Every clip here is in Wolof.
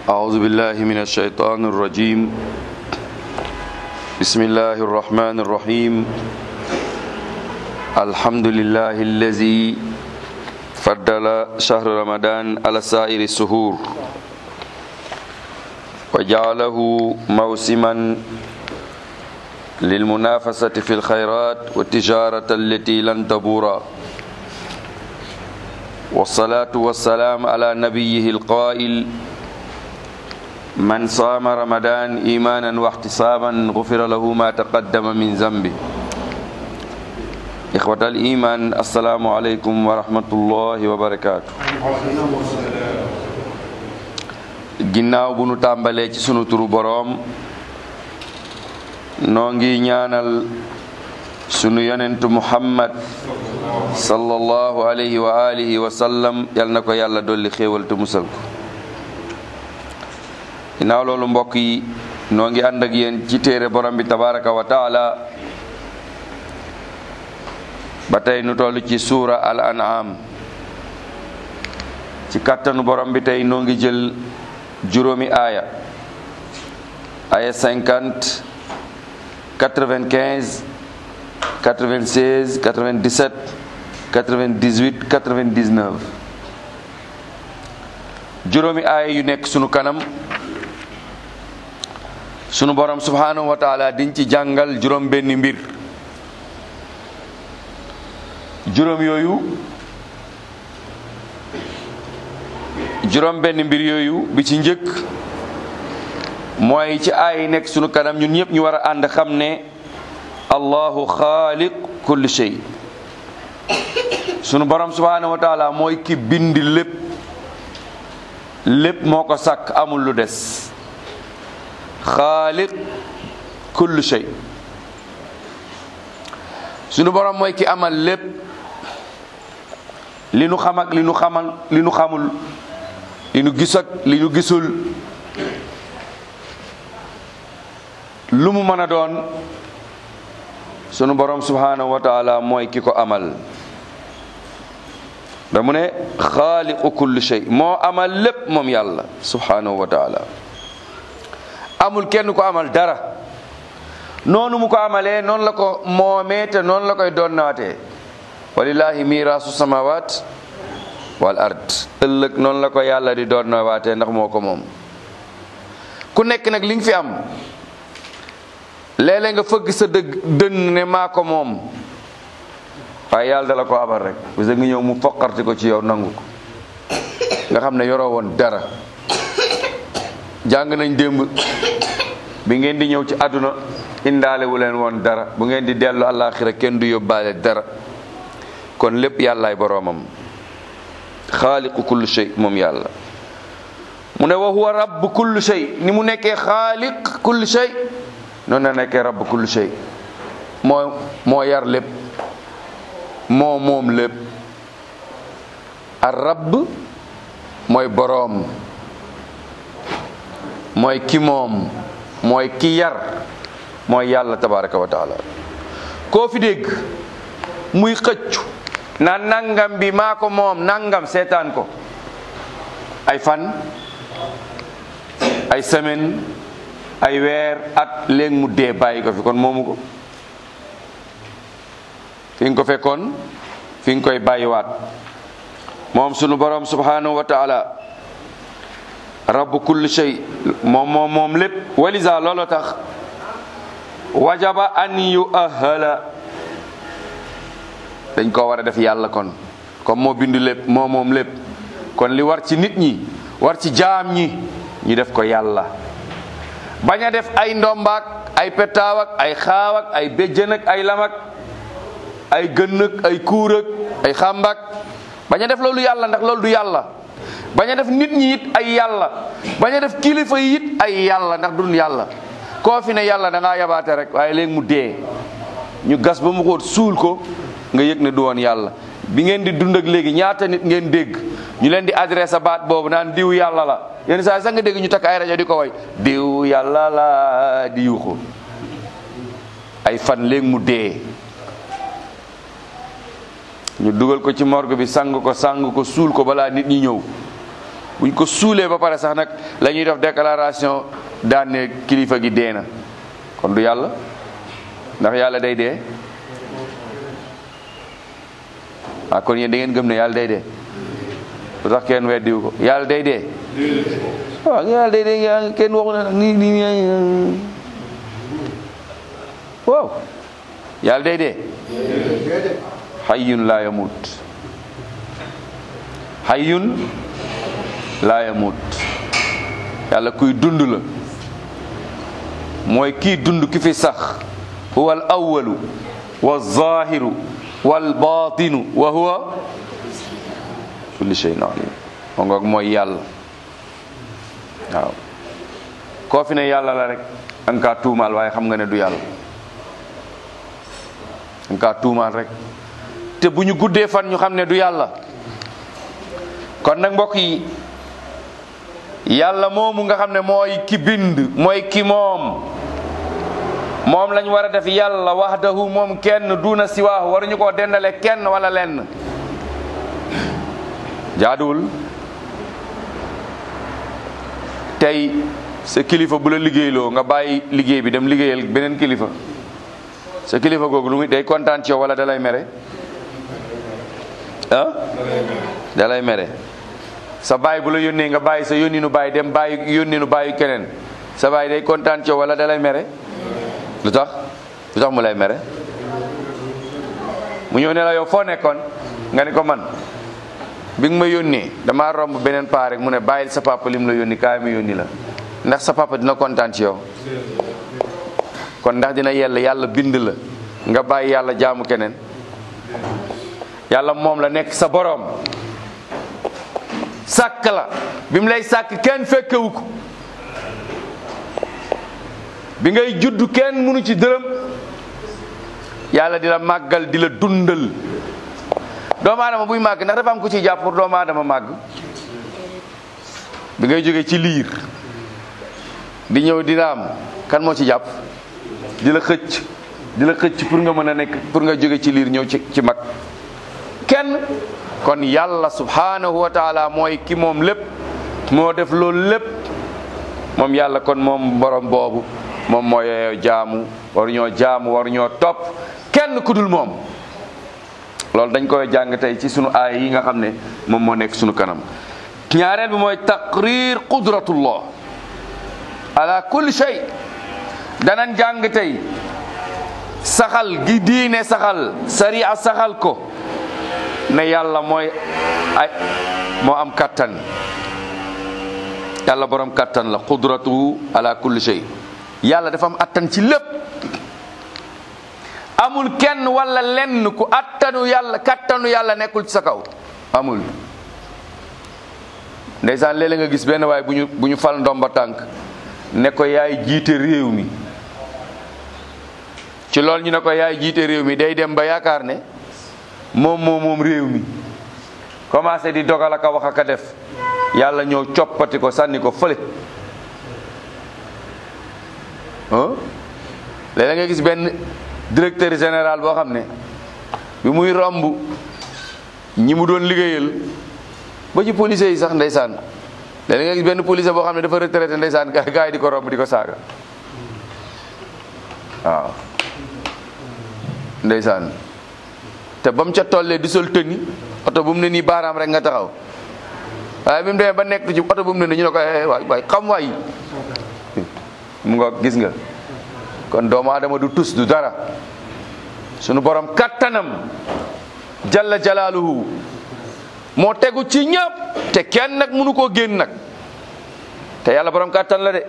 أعوذ بالله من الشيطان الرجيم بسم الله الرحمن الرحيم الحمد لله الذي فضل شهر رمضان على سائر السهور وجعله موسما للمنافسة في الخيرات والتجارة التي لن تبورا والصلاة والسلام على نبيه القائل من صام رمضان إيمانا واحتسابا غفر له ما تقدم من ذنبه إخوة الإيمان السلام عليكم ورحمة الله وبركاته ginnaaw bu nu tàmbalee ci sunu turu boroom noo ngi ñaanal sunu yonentu muhammad sallallahu alayhi wa alihi wa sallam yal na ko yàlla dolli xéewal te musal ko ginnaaw loolu mbokk yi noo ngi ànd ak yéen ci téere borom bi tabaraka wa taala ba tey nu toll ci suura al an'am ci kàttanu borom bi tey noo ngi jël juróomi aaya aaya cinquante quatre-vingt-quinze quatre-vingt-seize quatre-vingt-dix-sept quatre-vingt-dix-huit quatre-vingt-dix-neuf juróomi aaya yu nekk sunu kanam sunu borom subhanahu wa taala diñ ci jàngal juróom benn mbir juróom yooyu juróom benn mbir yooyu bi ci njëkk mooy ci aay yi nekk sunu kanam ñun ñëpp ñu war a ànd xam ne allahu xaaliq kulli shay sunu borom subhanahu wa taala mooy ki bind lépp lépp moo ko sàkk amul lu des xaaliq kulli shay sunu borom mooy ki amal lépp li nu xam ak li nu xamal li nu xamul li nu gis ak li nu gisul lu mu mën a doon sunu borom subhanahu wa taala mooy ki ko amal da mu ne xaaliqu kulli shay moo amal lépp moom yàlla subhanahu wa taala amul kenn ko amal dara noonu mu ko amalee noonu la ko moomee te noonu la koy donnaatee walillahi mirasu samawat wal ard ëllëg noonu la ko yàlla di donnawaatee ndax moo ko moom ku nekk nag li nga fi am léeg-léeg nga fëgg sa dëgg dënn ne maa ko moom waaye yàlla dala ko abal rek parce que nga ñëw mu foqarti ko ci yow nangu ko nga xam ne yoroo woon dara jàng nañ démb bi ngeen di ñëw ci àdduna indaale wu leen woon dara bu ngeen di dellu àllaaxira kenn du yóbbaale dara kon lépp yàllaay boroomam xaaliqu kulli shay moom yàlla mu ne wa huwa rabb kulli shay ni mu nekkee xaaliq kulli shay noonu la nekkee rabb kulli shay moo moo yar lépp moo moom lépp ar rabb mooy boroom mooy ki moom mooy ki yar mooy yàlla tabaraka wa taala koo fi dégg muy xëccu na nangam bi maa ko moom nangam seetaan ko ay fan ay semaine ay weer at léegi mu dee bàyyi ko fi kon moomu ko fi nga ko fekkoon fi nga koy bàyyiwaat moom sunu borom subhanahu wa taala rabbu kulli shay moom moom moom lépp walisa loolu tax wajaba an yu ahala dañ ko war a def yàlla kon comme moo bindu lépp moo moom lépp kon li war ci nit ñi war ci jaam ñi ñu def ko yàlla bañ a def ay ndombaak ay petaaw ak ay xaaw ak ay béjjën ak ay lamak ay gën ak ay kuur ak ay xàmbak bañ a def loolu yàlla ndax loolu du yàlla bañ a def nit ñi it ay yàlla bañ a def kilifa yi it ay yàlla ndax dun yàlla koo fi ne yàlla da ngaa yabaate rek waaye léegi mu dee ñu gas ba mu xóot suul ko nga yëg ne du woon yàlla bi ngeen di dund ak léegi ñaata nit ngeen dégg ñu leen di adressé baat boobu naan diw yàlla la yenn saa sax nga dégg ñu takk ay rajo di ko way diw yàlla la di yuuxu ay fan léegi mu dee ñu dugal ko ci morgue bi sang ko sang ko suul ko balaa nit ñi ñëw buñ ko suulee ba pare sax nag la ñuy def déclaration daan ne kilifa gi dee na kon du yàlla ndax yàlla day dee ah kon yéen da ngeen gëm ne yàlla day dee lu tax kenn weddiwu ko yàlla day dee waaw yàlla day dee yaa kenn waxu na nag nii nii waaw yàlla day dee hayyun laa yamut hayyun laa yamut yàlla kuy dund la mooy kii dund ki fi sax huwa al awalu wa zahiru wal batinu wa huwa kulli shay'in alim moo ngoog mooy yàlla waaw koo fi ne yàlla la rek danga kaa tuumaal waaye xam nga ne du yàlla danga kaa tuumaal rek te bu ñu guddee fan ñu xam ne du yàlla kon nag mbokk yi yàlla moomu nga xam ne mooy ki bind mooy ki moom moom lañ war a def yàlla wahdahu moom kenn duna siwaahu waruñu koo dendale kenn wala lenn jaaduwul tey sa kilifa bu la liggéeyloo nga bàyyi liggéey bi dem liggéeyal beneen kilifa sa kilifa googu lu muy day kontaan ci yow wala dalay mere ah dalay mere sa baay bu la yónnee nga bàyyi sa yónni nu bàyyi dem bàyyi yónni nu bàyyi keneen sa baay day kontaan ci yow wala dalay mere lu tax lu tax mu lay mere mu ñëw ne la yow foo nekkoon nga ni ko man bi nga ma yónnee damaa romb beneen paa rek mu ne bàyyil sa papa lim la yónni kaay mu yónni la ndax sa papa dina kontaan ci yow kon ndax dina yell yàlla bind la nga bàyyi yàlla jaamu keneen yàlla moom la nekk sa boroom sàkk la bi mu lay sàkk kenn fekkewu ko bi ngay judd kenn mënu ci dërëm yàlla di la màggal di la dundal doomu aadama buy màgg ndax dafa am ku ciy jàpp pour doomu aadama màgg bi ngay jógee ci liir di ñëw di raam kan moo ci jàpp di la xëcc di la xëcc pour nga mën a nekk pour nga jóge ci liir ñëw ci ci mag kenn kon yàlla subhanahu wa taala mooy ki moom lépp moo def loolu lépp moom yàlla kon moom borom boobu moom moo yeyoo jaamu waru ñoo jaamu waru ñoo topp kenn ku dul moom loolu dañ koy jàng tey ci sunu aay yi nga xam ne moom moo nekk sunu kanam ñaareel bi mooy taqrir qudratullah ala kulli shay danañ jàng tey saxal gi diine saxal sariya saxal ko ne yàlla mooy ay moo am kattan yàlla borom kattan la qudratuhu ala kulli shay yàlla dafa am attan ci lépp amul kenn wala lenn ku attanu yàlla kattanu yàlla nekkul ci sa kaw amul ndeysaan léeg-léeg nga gis benn waay bu ñu bu ñu fal ndomba tànk ne ko yaay jiite réew mi ci loolu ñu ne ko yaay jiite réew mi day dem ba yaakaar ne moom moom moom réew mi commencé di dogal aka wax aka def yàlla ñëw coppati ko sànni ko fële ah léeg-léeg nga gis benn directeur général boo xam ne bi muy romb ñi mu doon liggéeyal ba ci policiers yi sax ndeysaan léeg-léeg nga gis benn policier boo xam ne dafa retraité ndeysaan gaa gaa yi di ko romb di ko saaga waaw ndeysaan te ba mu ca tollee di sol tëni oto bu mu ne nii baaraam rek nga taxaw waaye bi mu demee ba nekk ci oto bu mu ne nii ñu ne ko waay waay xam waay mu nga gis nga kon doomu aadama du tus du dara sunu borom kattanam jalla jalaaluhu moo tegu ci ñëpp te kenn nag mënu koo génn nag te yàlla borom kattan la de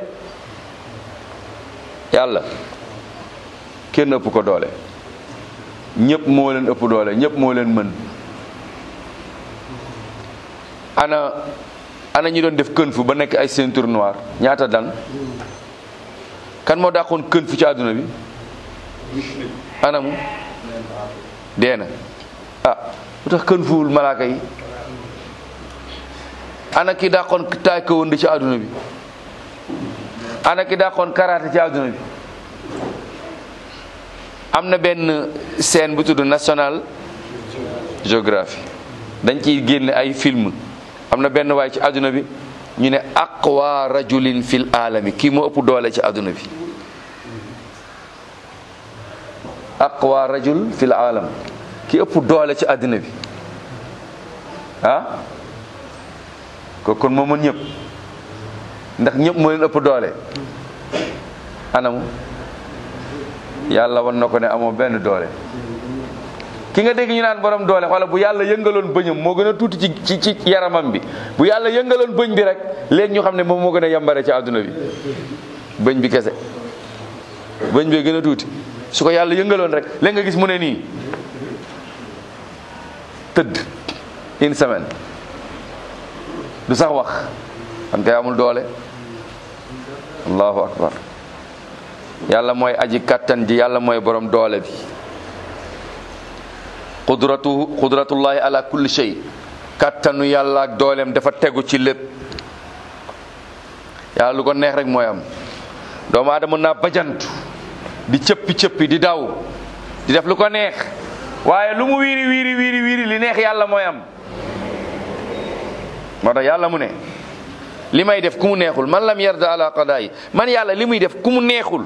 yàlla kenn ëpp ko doole ñëpp moo leen ëpp doole ñëpp moo leen mën ana ana ñi doon def kën fu ba nekk ay ceinture noire ñaata dan kan moo dàqoon kën fu ci àdduna bi anamu dee na ah lu tax kën fuwul malaaka yi ana ki dàqoon taekwondo ci àdduna bi ana ki dàqoon karaté ci àdduna bi am na benn scène bu tudd National Geography dañ ciy génne ay film am na benn waay ci àdduna bi ñu ne aqwa rajulin fil alami kii moo ëpp doole ci àdduna bi aqwa rajul fil alam ki ëpp doole ci àdduna bi ah ko kon moo mën ñëpp ndax ñëpp moo leen ëpp doole anamu yàlla wan na ko ne amoo benn doole ki nga dégg ñu naan borom doole wala bu yàlla yëngaloon bëñam moo gën a tuuti ci ci ci yaramam bi bu yàlla yëngaloon bëñ bi rek léegi ñu xam ne moom moo gën a yambare ci àdduna bi bëñ bi kese bëñ bi gën a tuuti su ko yàlla yëngaloon rek léegi nga gis mu ne nii tëdd une semaine du sax wax kan kay amul doole allahu akbar yàlla mooy aji kattan ji yàlla mooy borom doole bi qudratu qudratullahi ala kulli shay kattanu yàlla ak dooleem dafa tegu ci lépp yàlla lu ko neex rek mooy am doomu aadama mën naa bajantu di cëppi cëppi di daw di def lu ko neex waaye lu mu wiiri wiiri wiiri wiiri li neex yàlla mooy am moo tax yàlla mu ne li may def ku mu neexul man lam yarda ala qadaay man yàlla li muy def ku mu neexul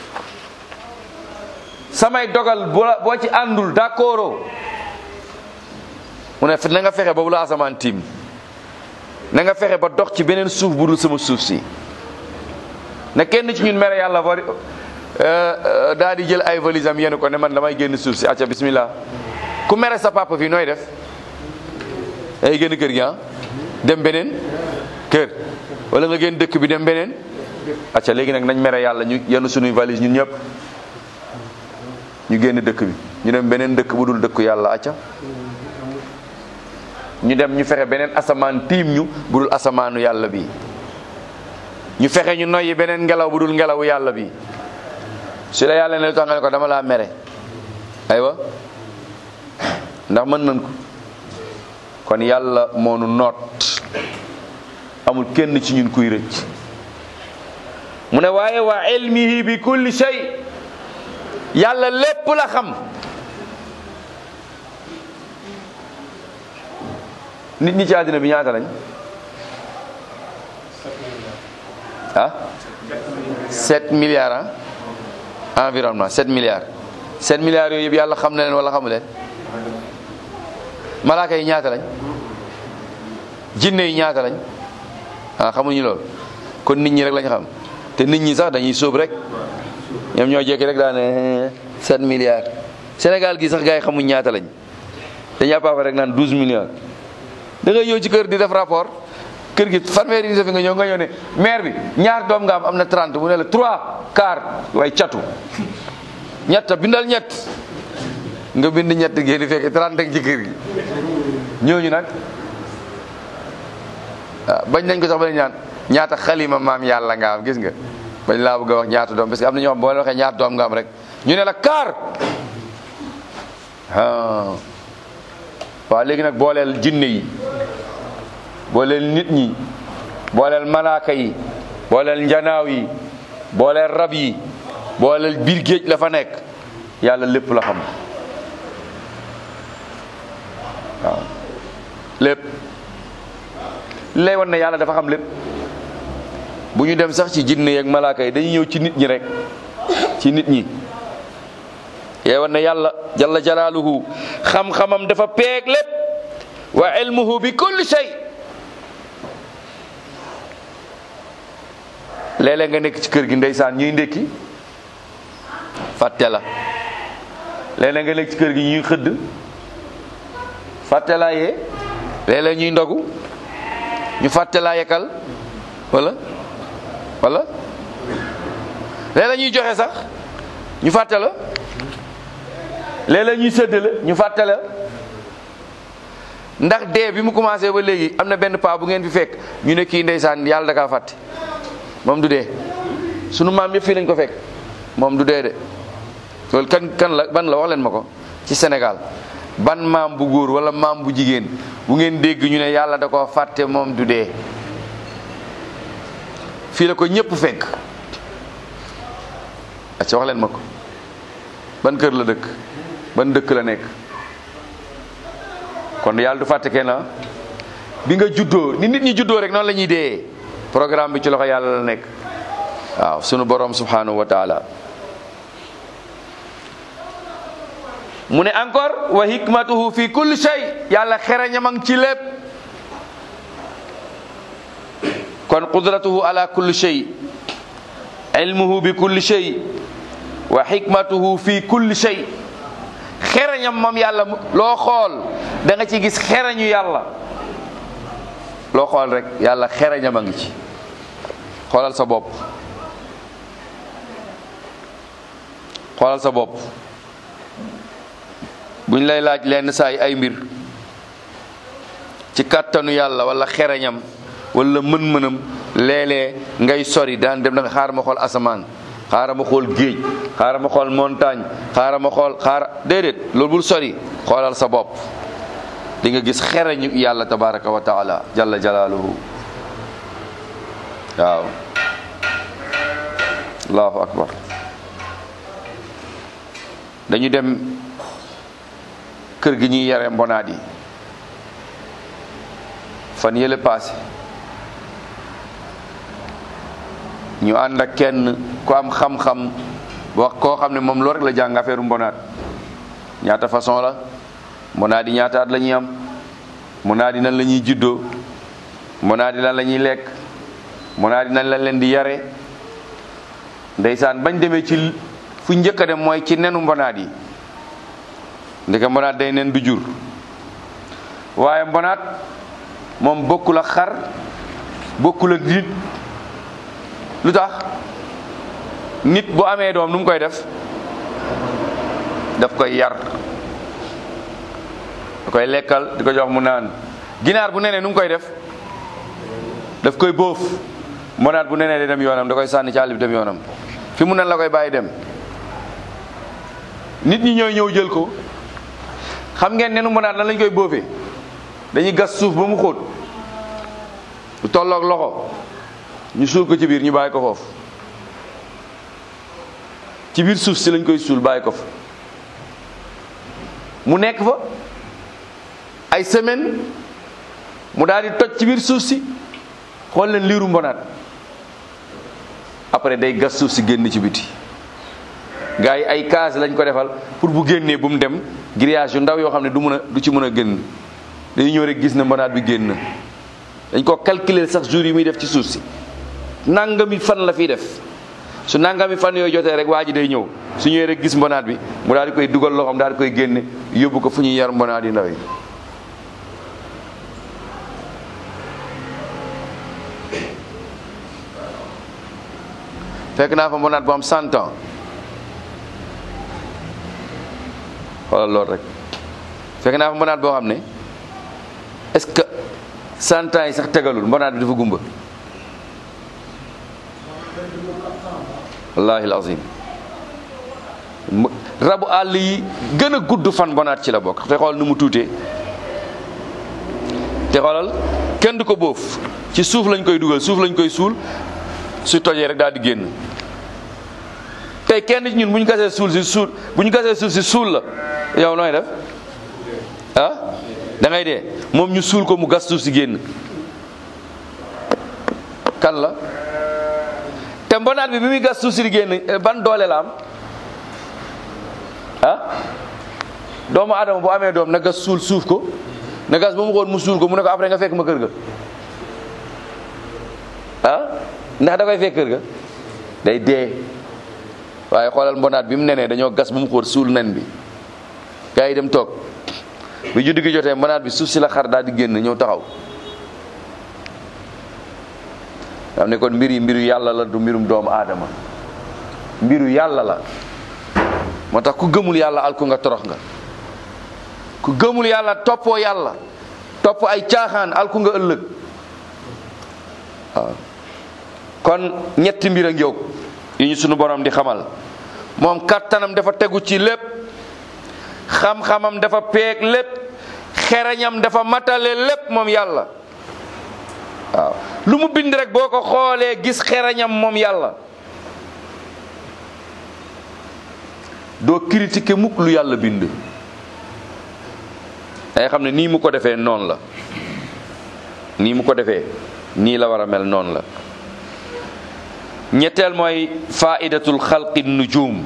samay dogal boo ci àndul d'accord mu ne na nga fexe ba bu la asamaan tiim na nga fexe ba dox ci beneen suuf bu dul sama suuf si na kenn ci ñun mere yàlla bari daa di jël ay valise am yenu ko ne man damay génn suuf si acca bismillah ku mere sa papa fii nooy def ay génn kër gi ah dem beneen kër wala nga génn dëkk bi dem beneen acca léegi nag nañ mere yàlla ñu yenu sunuy valise ñun ñëpp ñu génn dëkk bi ñu dem beneen dëkk bu dul dëkku yàlla acca ñu dem ñu fexe beneen asamaan tiim ñu bu dul asamaanu yàlla bi ñu fexe ñu noyyi beneen ngelaw bu dul ngelawu yàlla bi su la yàlla ne lu tax nga ne ko dama laa mere aywa ndax mën nañ ko kon yàlla moo nu noot amul kenn ci ñun kuy rëcc mu ne waaye wa ilmihi bi kulli shay yàlla lépp la xam nit ñi ci àddina bi ñaata lañ ah 7 milliards ah environnement 7 milliards 7 milliards yooyu yëpp yàlla xam na leen wala xamu leen malaaka yi ñaata lañ jinne yi ñaata lañ ah xamuñu loolu kon nit ñi rek lañ xam te nit ñi sax dañuy sóob rek ñoom ñoo jekki rek daane 7 milliards Sénégal gi sax gars yi xamuñ ñaata lañ dañuy àppaafa rek naan 12 milliards da ngay ñëw ci kër di def rapport kër gi fanweeri di def nga ñëw nga ñëw ne maire bi ñaar doom nga am am na 30 mu ne la 3 quart waaye catu ñett bindal ñett nga bind ñett ngeen di fekk 30 ak ci kër gi ñooñu nag bañ nañ ko sax ba ñaan ñaata xalima maam yàlla nga am gis nga bañ laa bëgg a wax ñaata doom parce que am na ñoo xam boo leen waxee ñaata doom nga am rek ñu ne la kaar waaw léegi nag booleel jinne yi booleel nit ñi booleel malaaka yi booleel njanaaw yi booleel rab yi booleel biir géej la fa nekk yàlla lépp la xam waaw lépp lay wan ne yàlla dafa xam lépp bu ñu dem sax ci jinne yeeg malaaka yi dañuy ñëw ci nit ñi rek ci nit ñi yee wan ne yàlla jalla jalaaluhu xam-xamam dafa peeg lépp wa ilmuhu bi kulli shay léeg-léeg nga nekk ci kër gi ndeysaan ñuy ndékki fàtte la léeg-léeg nga nekk ci kër gi ñuy xëdd fàtte laa yee léeg-léeg ñuy ndogu ñu fàtte laa yekkal wala wala léeg-léeg ñuy joxe sax ñu fàtte la léeg-léeg ñuy séddale ñu fàtte la ndax dee bi mu commencé ba léegi am na benn paa bu ngeen fi fekk ñu ne kii ndeysaan yàlla da kaa fàtte moom du dee sunu maam yëpp fii lañ ko fekk moom du dee de loolu kan kan la ban la wax leen ma ko ci Sénégal ban maam bu góor wala maam bu jigéen bu ngeen dégg ñu ne yàlla da koo fàtte moom du dee fii la ko ñëpp fekk acca wax leen ma ko ban kër la dëkk ban dëkk la nekk kon yàlla du fàtte kenn bi nga juddoo ni nit ñi juddoo rek noonu la ñuy dee programme bi ci loxo yàlla la nekk waaw sunu borom subhanahu wa taala mu ne encore wa hikmatuhu fi kulli shay yàlla xereñamang ci lépp kon qudratuhu ala kulli shay ilmuhu bi kulli shay wa hikmatuhu fi kulli shay xereñam moom yàlla loo xool da nga ci gis xereñu yàlla loo xool rek yàlla xereñam a ngi ci xoolal sa bopp xoolal sa bopp buñ lay laaj lenn saay ay mbir ci kàttanu yàlla wala xereñam wala mën-mënam léeg-léeg ngay sori daan dem da nga xaar ma xool asamaan xaaral ma xool géej xaaral ma xool montagne xaaral ma xool xaara déedéet loolu bul sori xoolal sa bopp di nga gis xereñu yàlla tabaraka wa taala jalla jalaaluhu waaw allahu akbar dañu dem kër gi ñuy yare mbonaat yi fan yële paase ñu ànd ak kenn ku am xam-xam wax koo xam ne moom loo rek la jàng affaire mbonaat ñaata façon la mbonaat yi ñaata at la ñuy am mbonaat yi nan la ñuy juddoo mbonaat yi lan la ñuy lekk mbonaat yi nan la leen di yare ndeysaan bañ demee ci fu njëkk a dem mooy ci nenu mbonaat yi ndeke mbonaat day nen du jur waaye mbonaat moom bokkul ak xar bokkul ak nit lu tax nit bu amee doom nu mu koy def daf koy yar da koy lekkal di ko jox mu naan ginaar bu nenee nu mu koy def daf koy bóof mbonaat bu nenee day dem yoonam da koy sànni ci àll bi dem yoonam fi mu nen la koy bàyyi dem nit ñi ñooy ñëw jël ko xam ngeen nenu mbonaat lan lañ koy bóofee dañuy gas suuf ba mu xóot lu tolloog loxo ñu suul ko ci biir ñu bàyyi ko foofu ci biir suuf si lañ koy suul bàyyi ko fa mu nekk fa ay semaine mu daal di toj ci biir suuf si xool leen liiru mbonaat après day gas suuf si génn ci biti gars yi ay case lañ ko defal pour bu génnee bu mu dem grillage yu ndaw yoo xam ne du mën a du ci mën a génn dañuy ñëw rek gis na mbonaat bi génn dañ ko calculer sax jour yi muy def ci suuf si nangami fan la fiy def su nangami fan yooyu jotee rek waa ji day ñëw su ñëwee rek gis mbonaat bi mu daal di koy dugal loxoom daal di koy génne yóbbu ko fu ñuy yar mbonaat yi ndaw yi fekk naa fa mbonaat bu am cent ans xoolal loolu rek fekk naa fa mbonaat boo xam ne est-ce que cent ans yi sax tegalul mbonaat bi dafa gumba wallahi alazim rabu àll yi gën a gudd fan mbonaat ci la bokk te xool nu mu tuutee te xoolal kenn du ko bóof ci suuf lañ koy dugal suuf lañ koy suul su tojee rek daal di génn tey kenn ci ñun bu ñu gasee suul si suul bu ñu gasee suuf si suul la yow nooy def ah da ngay dee moom ñu suul ko mu gas suuf si génn kan la te mbonaat bi bi muy gas suuf si di génn ban doole la am ah doomu adama bu amee doom na gas suul suuf ko na gas ba mu xool mu suul ko mu ne ko après nga fekk ma kër ga ah ndax da koy fekk kër ga day dee waaye xoolal mbonaat bi mu nenee dañoo gas ba mu xóot suul nen bi gars yi dem toog bi juddu gi jotee mbonaat bi suuf si la xar daal di génn ñëw taxaw xam ne kon mbir yi mbiru yàlla la du mbirum doomu aadama mbiru yàlla la moo tax ku gëmul yàlla alku nga torox nga ku gëmul yàlla toppoo yàlla topp ay caaxaan alku nga ëllëg waaw kon ñetti mbir a ngi yow yi ñu sunu borom di xamal moom kattanam dafa tegu ci lépp xam-xamam dafa peeg lépp xereñam dafa matale lépp moom yàlla waaw lu mu bind rek boo ko xoolee gis xereñam moom yàlla doo critiquer mukk lu yàlla bind dangay xam ne nii mu ko defee noonu la nii mu ko defee nii la war a mel noonu la ñetteel mooy faidatul xalqi nujum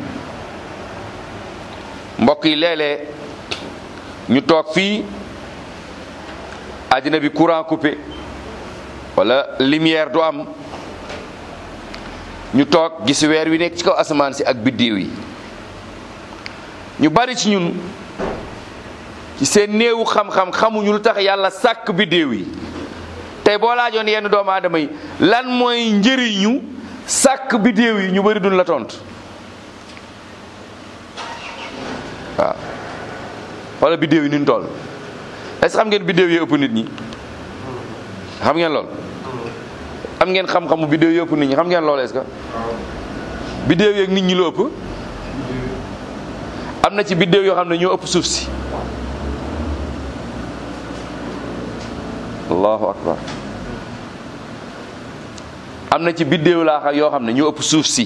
mbokk yi léeg-léeg ñu toog fii àddina bi courant coupé wala lumière du am ñu toog gis weer wi nekk ci kaw asamaan si ak biddiw yi ñu bari ci ñun ci seen néewu xam-xam xamuñu lu tax yàlla sàkk biddiw yi tey boo laajoon yenn doomu aadama yi lan mooy njëriñu sàkk biddiw yi ñu bari duñ la tontu waaw wala biddiw yi ni ñu toll est-ce que xam ngeen biddiw yi ëpp nit ñi xam ngeen lool am ngeen xam-xamu biddiw yi ëpp nit ñi xam ngeen lool est-ce que biddiw yi ak nit ñi lu ëpp am na ci biddiw yoo xam ne ñoo ëpp suuf si allahu akbar am na ci biddiw laa xam yoo xam ne ñoo ëpp suuf si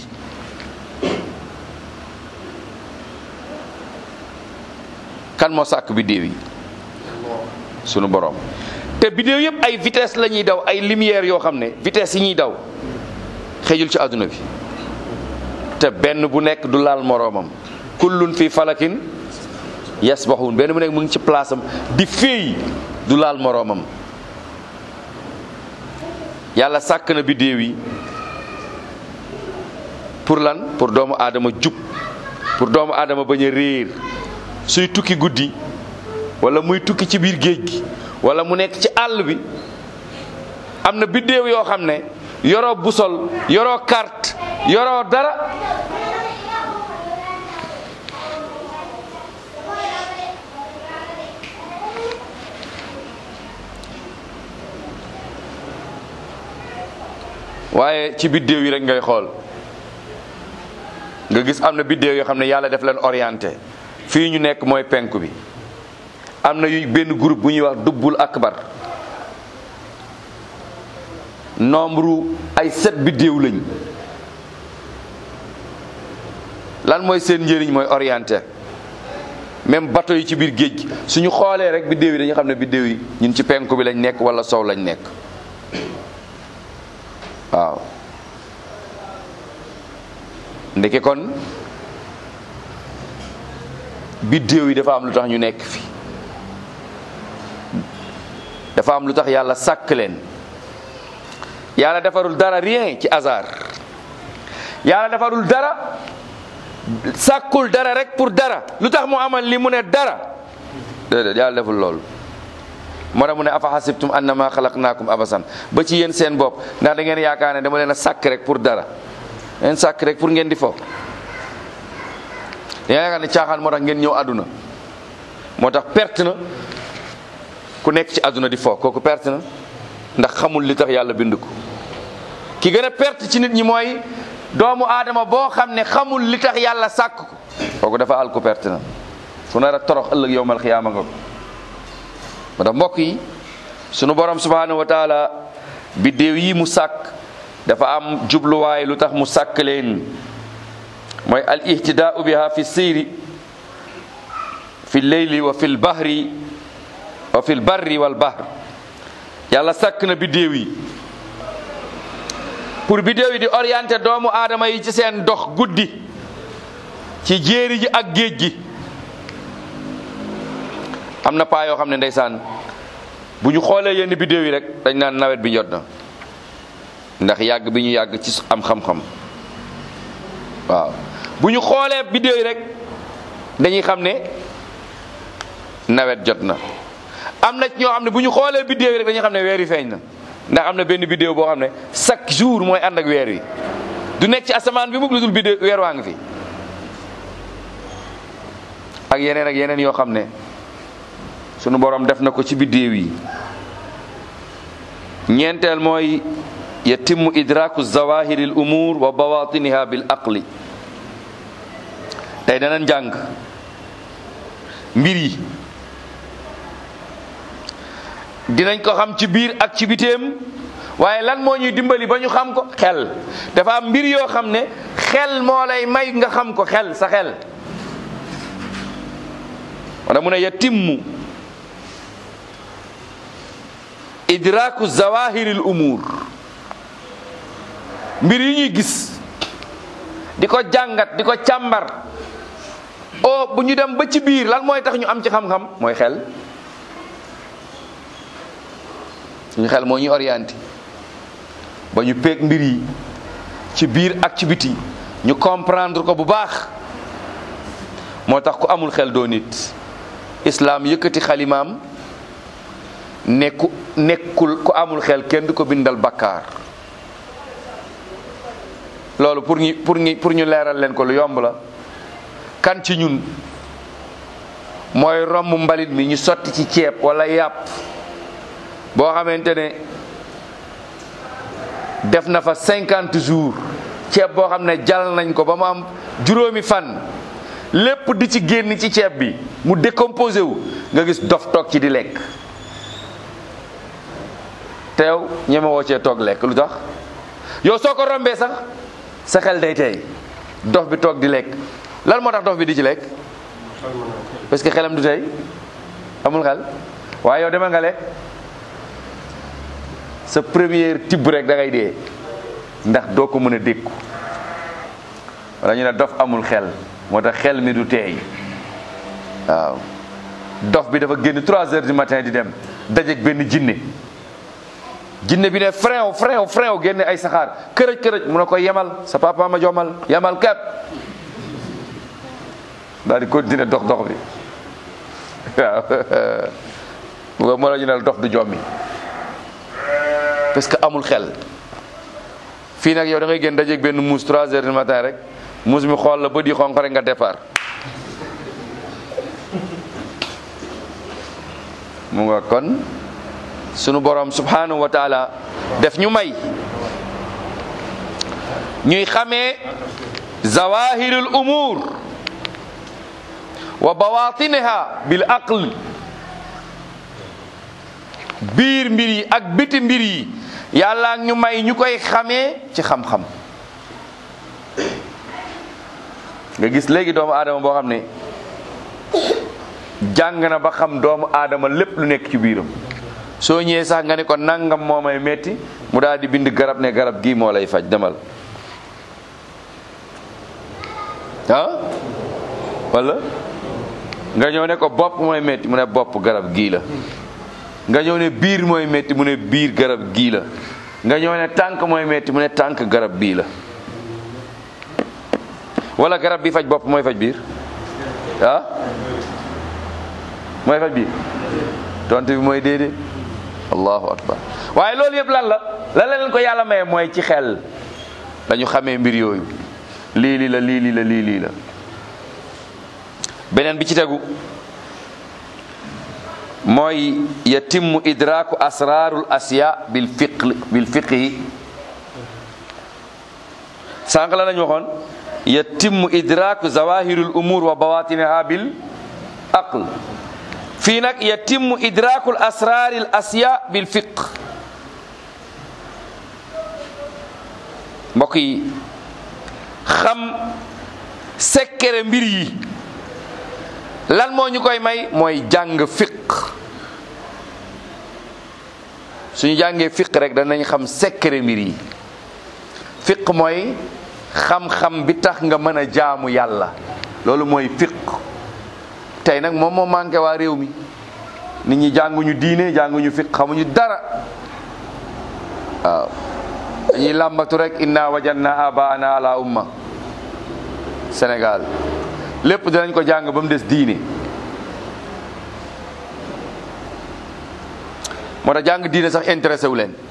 kan moo sàkk biddiw yi sunu borom te biddiw yëpp ay vitesse la ñuy daw ay lumière yoo xam ne vitesse yi ñuy daw xëjul ci àdduna bi te benn bu nekk du laal moroomam kullun fi falakin yasbaxuun benn bu nekk mu ngi ci place am di féey du laal moroomam yàlla sàkk na biddiw yi pour lan pour doomu aadama jub pour doomu aadama bañ a réer suy tukki guddi wala muy tukki ci biir géej gi wala mu nekk ci àll bi am na biddéew yoo xam ne yoroo busol yoroo carte yoroo dara waaye ci biddéew yi rek ngay xool nga gis am na biddéew yoo xam ne yàlla def leen orienté fii ñu nekk mooy penku bi am na yu benn groupe bu ñuy wax dubbul akbar nombre ay sept biddéew lañ lan mooy seen njëriñ mooy orienté même bateau yi ci biir géej gi suñu xoolee rek biddéew yi dañu xam ne biddéew yi ñun ci penku bi lañ nekk wala sow lañ nekk waaw ndeke kon biddéew yi dafa am lu tax ñu nekk fi dafa am lu tax yàlla sàkk leen yàlla defarul dara rien ci hasard yàlla defarul dara sàkkul dara rek pour dara lu tax mu amal li mu ne dara déedéet yàlla deful loolu moo tax mu ne afa xasibtum annama xalaqnaakum abasan ba ci yéen seen bopp ndax da ngeen yaakaar ne dama leen a sàkk rek pour dara ngeen sàkk rek pour ngeen di fo da ngeen yaakaar ne caaxaan moo tax ngeen ñëw àdduna moo tax perte na ku nekk ci àdduna di fo kooku perte na ndax xamul li tax yàlla bind ko ki gën a perte ci nit ñi mooy doomu aadama boo xam ne xamul li tax yàlla sàkk ko kooku dafa àl ko perte na fu nar a torox ëllëg yowmal xiyaama nga ko moo tax mbokk yi sunu borom subhanahu wa taala biddéew yi mu sàkk dafa am jubluwaay lu tax mu sàkk leen mooy al ihtidaau biha fi seyri fi leyli wa fi lbahri wa fi lbarri wal bahr yàlla sàkk na biddéew yi pour biddéew yi di orienté doomu aadama yi ci seen dox guddi ci jéeri ji ak géej gi am na paa yoo xam ne ndeysaan bu ñu xoolee yenn biddéew yi rek dañ naan nawet bi jot na ndax yàgg bi ñu yàgg ci am xam-xam waaw bu ñu xoolee biddéew yi rek dañuy xam ne nawet jot na am na ñoo xam ne bu ñu xoolee biddéew yi rek dañuy xam ne weer yi feeñ na ndax am na benn biddéew boo xam ne chaque jour mooy ànd ak weer wi du nekk ci asamaan bi mukk lu dul biddéew weer waa ngi fi ak yeneen ak yeneen yoo xam ne sunu borom def na ko ci biddéew yi ñeenteel mooy yatimmu idraku zawahiri l umur wa bawatiniha bil aqli tey dana njàng mbir yi dinañ ko xam ci biir ak ci biteem waaye lan moo ñuy dimbali ba ñu xam ko xel dafa am mbir yoo xam ne xel moo lay may nga xam ko xel sa xel wala mu ne yatimmu idraku zawahiril umur mbir yi ñuy gis di ko jàngat di ko càmbar o bu ñu dem ba ci biir lan mooy tax ñu am ci xam-xam mooy xel suñu xel moo ñuy orienté ba ñu peeg mbir yi ci biir ak ci biti ñu comprendre ko bu baax moo tax ku amul xel doo nit islaam yëkkati xalimaam nekku nekkul ku amul xel kenn du ko bindal bakkaar loolu pour ñu pour ñu pour ñu leeral leen ko lu yomb la kan ci ñun mooy romb mbalit mi ñu sotti ci ceeb wala yàpp boo xamante ne def na fa cinquante jours ceeb boo xam ne jal nañ ko ba mu am juróomi fan lépp di ci génn ci ceeb bi mu décomposé wu nga gis dof toog ci di lekk teew ñeme woo cee toog lekk lu tax yow soo ko rombee sax sa xel day tey dof bi toog di lekk lan moo tax dof bi di ci lekk parce que xelam du tey amul xel waaye yow demal nga lekk sa première tibb rek da ngay dee ndax doo ko mën a dékku wala ñu ne dof amul xel moo tax xel mi du teey waaw dof bi dafa génn 3 heures du matin di dem dajeeg benn jinne jinne bi ne frein frein frein génne ay saxaar kërëj kërëj mu ne ko yemal sa papa ma jomal yemal kepp daal di continuer dox dox bi waaw moo la ñu ne dof du jommi parce que amul xel fii nag yow da ngay génn dajeeg benn muus 3 heures du matin rek muus mi xool la ba di xonq rek nga départ mu nga kon sunu borom subhanahu wa taala def ñu may ñuy xamee zawahirul umur wa bawatiniha bil aql biir mbir yi ak biti mbir yi yàlla ñu may ñu koy xamee ci xam-xam nga gis léegi doomu aadama boo xam ne jàng na ba xam doomu aadama lépp lu nekk ci biiram soo ñëwee sax nga ne ko nangam moo may metti mu daal di bind garab ne garab gii moo lay faj demal ah wala nga ñëw ne ko bopp mooy metti mu ne bopp garab gii la nga ñëw ne biir mooy metti mu ne biir garab gii la nga ñëw ne tànk mooy metti mu ne tànk garab bii la wala garab bi faj bopp mooy faj biir ah mooy faj biir tontu bi mooy déedéet allahu akbar waaye loolu yëpp lan la lan la leen ko yàlla maye mooy ci xel dañu xamee mbir yooyu lii lii la lii lii la lii lii la beneen bi ci tegu mooy yatimmu idraku asrarul asya bil fiq bil fiqhi sànq la lañu waxoon yatimmu idraku zawahirul umur wa bawatiniha bil aql fii nag yatimmu idrakul asraril asya bil fiq mbokk yi xam sekkere mbir yi lan moo ñu koy may mooy jàng fiq suñu jàngee fiq rek danañ xam sekkere mbir yi fiq mooy xam-xam bi tax nga mën a jaamu yàlla loolu mooy fiq tey nag moom moo manqué waa réew mi nit ñi jànguñu diine jànguñu fiq xamuñu dara waaw dañuy làmbatu rek inna wajanna abaana ala umma Sénégal lépp dinañ ko jàng ba mu des diine moo tax jàng diine sax intéressé wu leen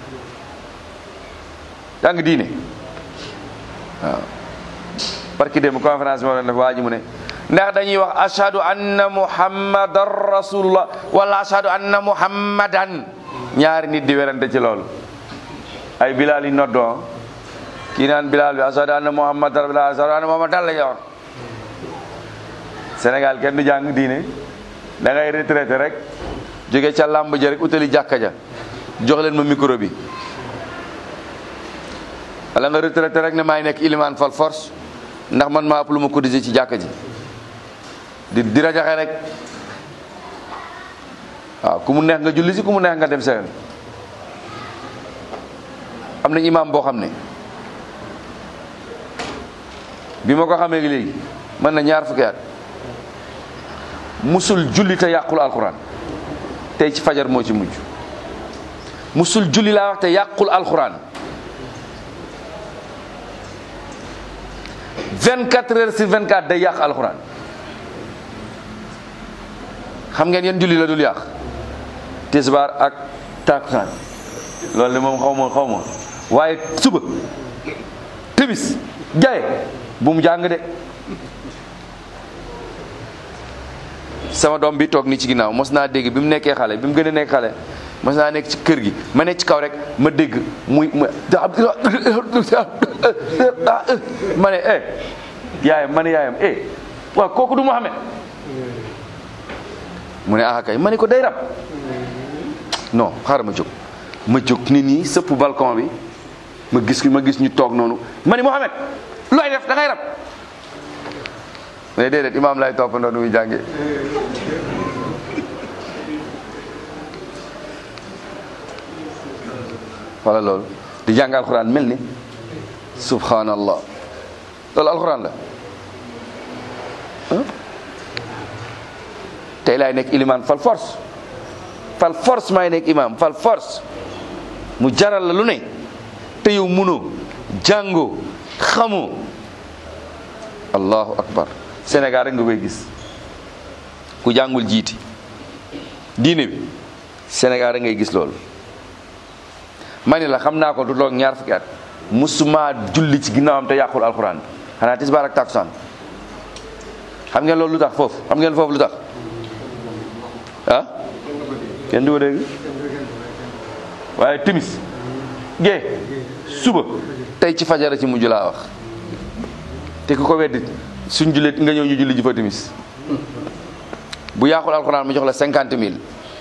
jàng diine waaw parce que démb conférence moo doon def waa ji mu ne ndax dañuy wax ashhadu anna muhammadan rasulullah wala ashhadu anna muhammadan ñaari nit di werante ci loolu ay bilaal yi noddoo kii naan bilaal bi ashhadu anna muhammadan rasulullah ashhadu anna muhammadan la wax Sénégal kenn du jàng diine da ngay retraité rek jóge ca làmb ja rek utali jàkka ja jox leen ma micro bi wala nga retraité rek ne maay nekk ilimaan fal force ndax man maa ëpp lu ma cotisé ci jàkka ji di di rajaxe rek waaw ku mu neex nga julli si ku mu neex nga dem seen am na imaam boo xam ne bi ma ko xamee léegi mën na ñaar fukki at musul julli te yàqul alxuraan tey ci fajar moo ci mujj musul julli laa wax te yàqul alxuraan 24 heures sur 24 day yàq alxuraan xam ngeen yeen julli la dul yàq tisbaar ak takusaan loolu de moom xaw ma xaw ma waaye suba timis jaye bu mu jàng de sama doom bi toog ni ci ginnaaw mos naa dégg bi mu nekkee xale bi mu gën a nekk xale mos naa nekk ci kër gi ma nekk ci kaw rek ma dégg muy mu ma ne eh yaayam ma ne yaayam eh waaw kooku du Muhammad mu ne ah kay ma ne ko day rab non xaaral ma jóg ma jóg nit ñi sëpp balcon bi ma gis ma gis ñu toog noonu ma ne Muhammad looy def da ngay rab mais déedéet imaam lay toppandoo nu muy jànge wala loolu di jàng alxuraan mel ni subhanallah loolu alxuraan la tey laay nekk ilimaan fal force fal force maay nekk imaam fal force mu jaral la lu ne te yow munoo jàngoo xamoo allahu akbar Sénégal rek nga koy gis ku jàngul jiiti diine bi Sénégal rek ngay gis loolu ma ni la xam naa ko du toog ñaar fukki at musuma julli ci ginnaawam te yàqul alxuraan xanaa tisbaar ak takusaan xam ngeen loolu lu tax foofu xam ngeen foofu lu tax ah kenn du ko dégg waaye timis gee suba tey ci fajara ci mujj laa wax te ku ko weddi suñ jullit nga ñëw ñu julli ji fa timis bu yàqul alxuraan mu jox la cinquante mille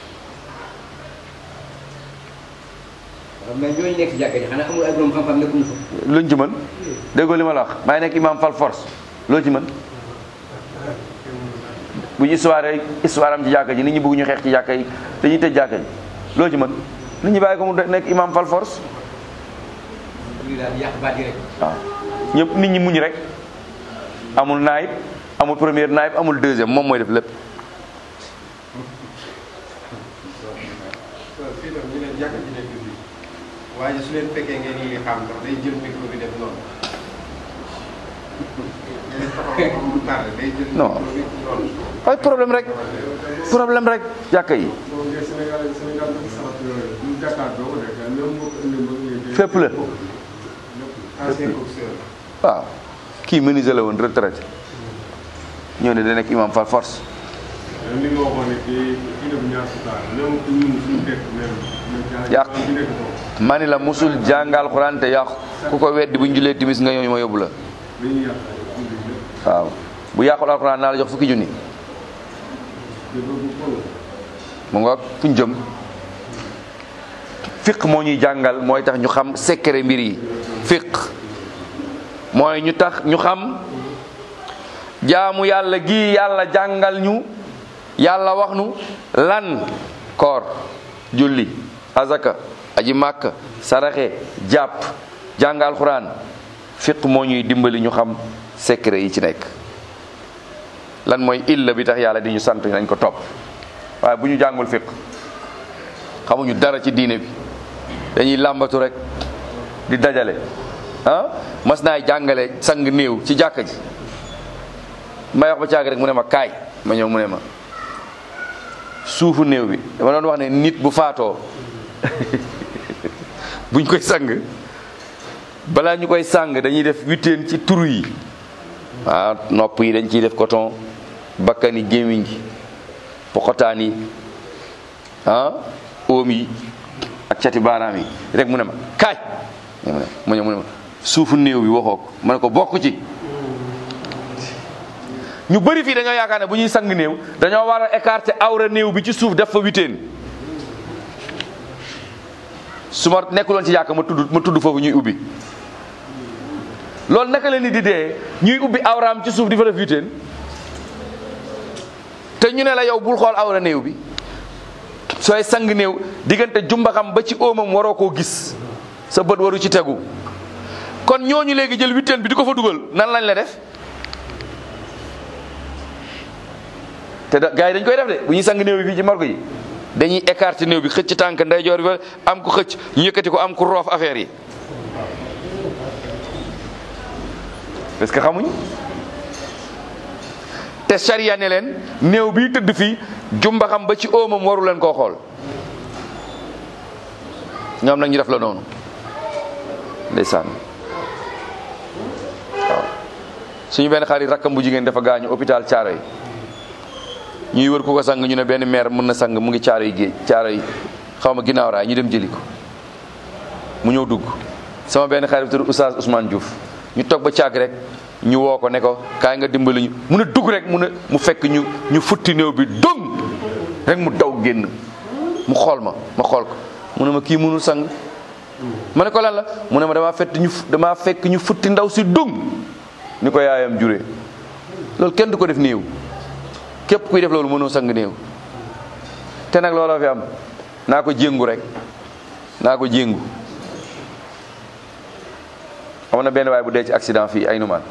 mais ñooñu nekk ci jàkka ji xanaa amul ay borom xam-xam nekkuñu fa. luñ ci mën déggoo li ma la wax maa ngi nekk imam fal force loo ci mën bu ñu histoire histoire am ci jàkka ji nit ñi bëgg ñu xeex ci jàkka yi dañuy tëj jàkka ji loo ci mën nit ñi bàyyi ko mu nekk imam fal force lii daal yàq baat yi rek. waaw ñëpp nit ñi muñ rek amul naayib amul première naayib amul deuxième moom mooy def lépp fii tam ñu ne jàkka ji nekk fii waaye su leen fekkee ngeen yi xam ndax day jël micro bi def noonu ngeen taxaw moom du tardé day jël Non. micro bi noonu ay problème rek problème rek jàkka yi boo ngeen Sénégal Sénégal dafa sarat yooyu ñu Dakar doo ko nekk même moo ko indi ba ngeen fépp la ancien boxeur waaw kii menuisier la woon retraité ñoo ne da nekk imam fal force même li nga waxoon ne kii kii def ñaar si taal même ku ñun suñu dëkk même même jaar Yàq. bi nekk foofu ma ni la musul jàngal xuraan te yàqu ku ko weddi bu ñu julee timis nga ñëw ma yóbbu la dañuy yàq ay indi lépp waaw bu yàqul alxuraan naa la jox fukki junni te boobu foofu mu nga fuñ jëm fiq moo ñuy jàngal mooy tax ñu xam secret mbir yi fiq mooy ñu tax ñu xam jaamu yàlla gi yàlla jàngal ñu yàlla wax nu lan koor julli azaka aji màkk saraxe jàpp jàng alxuraan fiq moo ñuy dimbali ñu xam secret yi ci nekk lan mooy illa bi tax yàlla di ñu sant nañ ko topp waaye bu ñu jàngul fiq xamuñu dara ci diine bi dañuy làmbatu rek di dajale ah mas naay jàngale sang néew ci jàkka ji may wax ba caag rek mu ne ma kaay ma ñëw mu ne ma suufu néew bi dama doon wax ne nit bu faatoo buñ koy sang balaa ñu koy sang dañuy def witteen ci turu yi ah nopp yi dañ ciy def coton bakkan yi gémmiñ gi pokotaan yi ah oom yi ak cati baaraam yi rek mu ne ma kaay mu ne ma ñëw mu ne ma suufu néew bi waxoo ko ma ne ko bokk ci ñu bëri fii dañoo yaakaar ne bu ñuy sang néew dañoo war a écarter awra néew bi ci suuf def fa witeen su ma nekkuloon ci yàkka ma tudd ma tudd foofu ñuy ubbi loolu naka la nit di dee ñuy ubbi awraam ci suuf di fa def witeen te ñu ne la yow bul xool awra néew bi sooy sang néew diggante jumbaxam ba ci óomam waroo koo gis sa bët waru ci tegu kon ñooñu léegi jël huitaine bi di ko fa dugal nan lañ la def te da gars yi dañ koy def de bu ñuy sang néew bi fii ci morgue yi dañuy écarter néew bi xëcc tànk ndeyjoor bi am ko xëcc ñu yëkkati ko am ko roof affaire yi parce que xamuñ te charia ne leen néew bi tëdd fii jumbaxam ba ci óomam waru leen koo xool ñoom nag ñu def la noonu ndeysaan waaw suñu benn xarit rakkam bu jigéen dafa gaañu hôpital Thiaroye ñuy wër ku ko sang ñu ne benn maire mën na sang mu ngi Thiaroye géej Thiaroye xaw ma ginnaaw raay ñu dem jëli ko mu ñëw dugg sama benn xarit tudd Oustaz Ousmane Diouf ñu toog ba caag rek ñu woo ko ne ko kaay nga dimbali ñu mu ne dugg rek mu ne mu fekk ñu ñu futti néew bi dong rek mu daw génn mu xool ma ma xool ko mu ne ma kii mënul sang ma ne ko lan la mu ne ma damaa fekk ñu damaa fekk ñu futti ndaw si dong ni ko yaayam juree loolu kenn du ko def néew képp kuy def loolu mënoo sang néew te nag looloo fi am naa ko jéngu rek naa ko jéngu amoon na benn waay bu dee ci accident fii ay numaan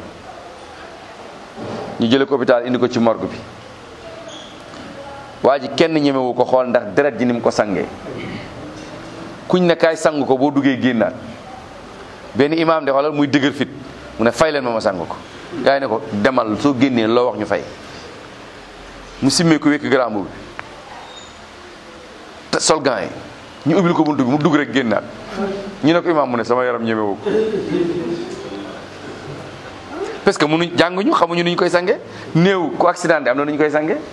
ñu jële ko hôpital indi ko ci morgue bi waa ji kenn ñemewu ko xool ndax deret ji ni mu ko sangee kuñ ne kaay sang ko boo duggee génnaat benn imaam de xoolal muy dëgër fit mu ne fay leen ma ma sang ko gaa yi ne ko demal soo génnee loo wax ñu fay mu simmee ko wékk garaam bi te sol gants yi ñu ubbil ko buntu bi mu dugg rek génnaat ñu ne ko imaam mu ne sama yaram ñemewu ko parce que mënuñ jànguñu xamuñu nu ñu koy sange néew ku accident am na nu ñu koy sange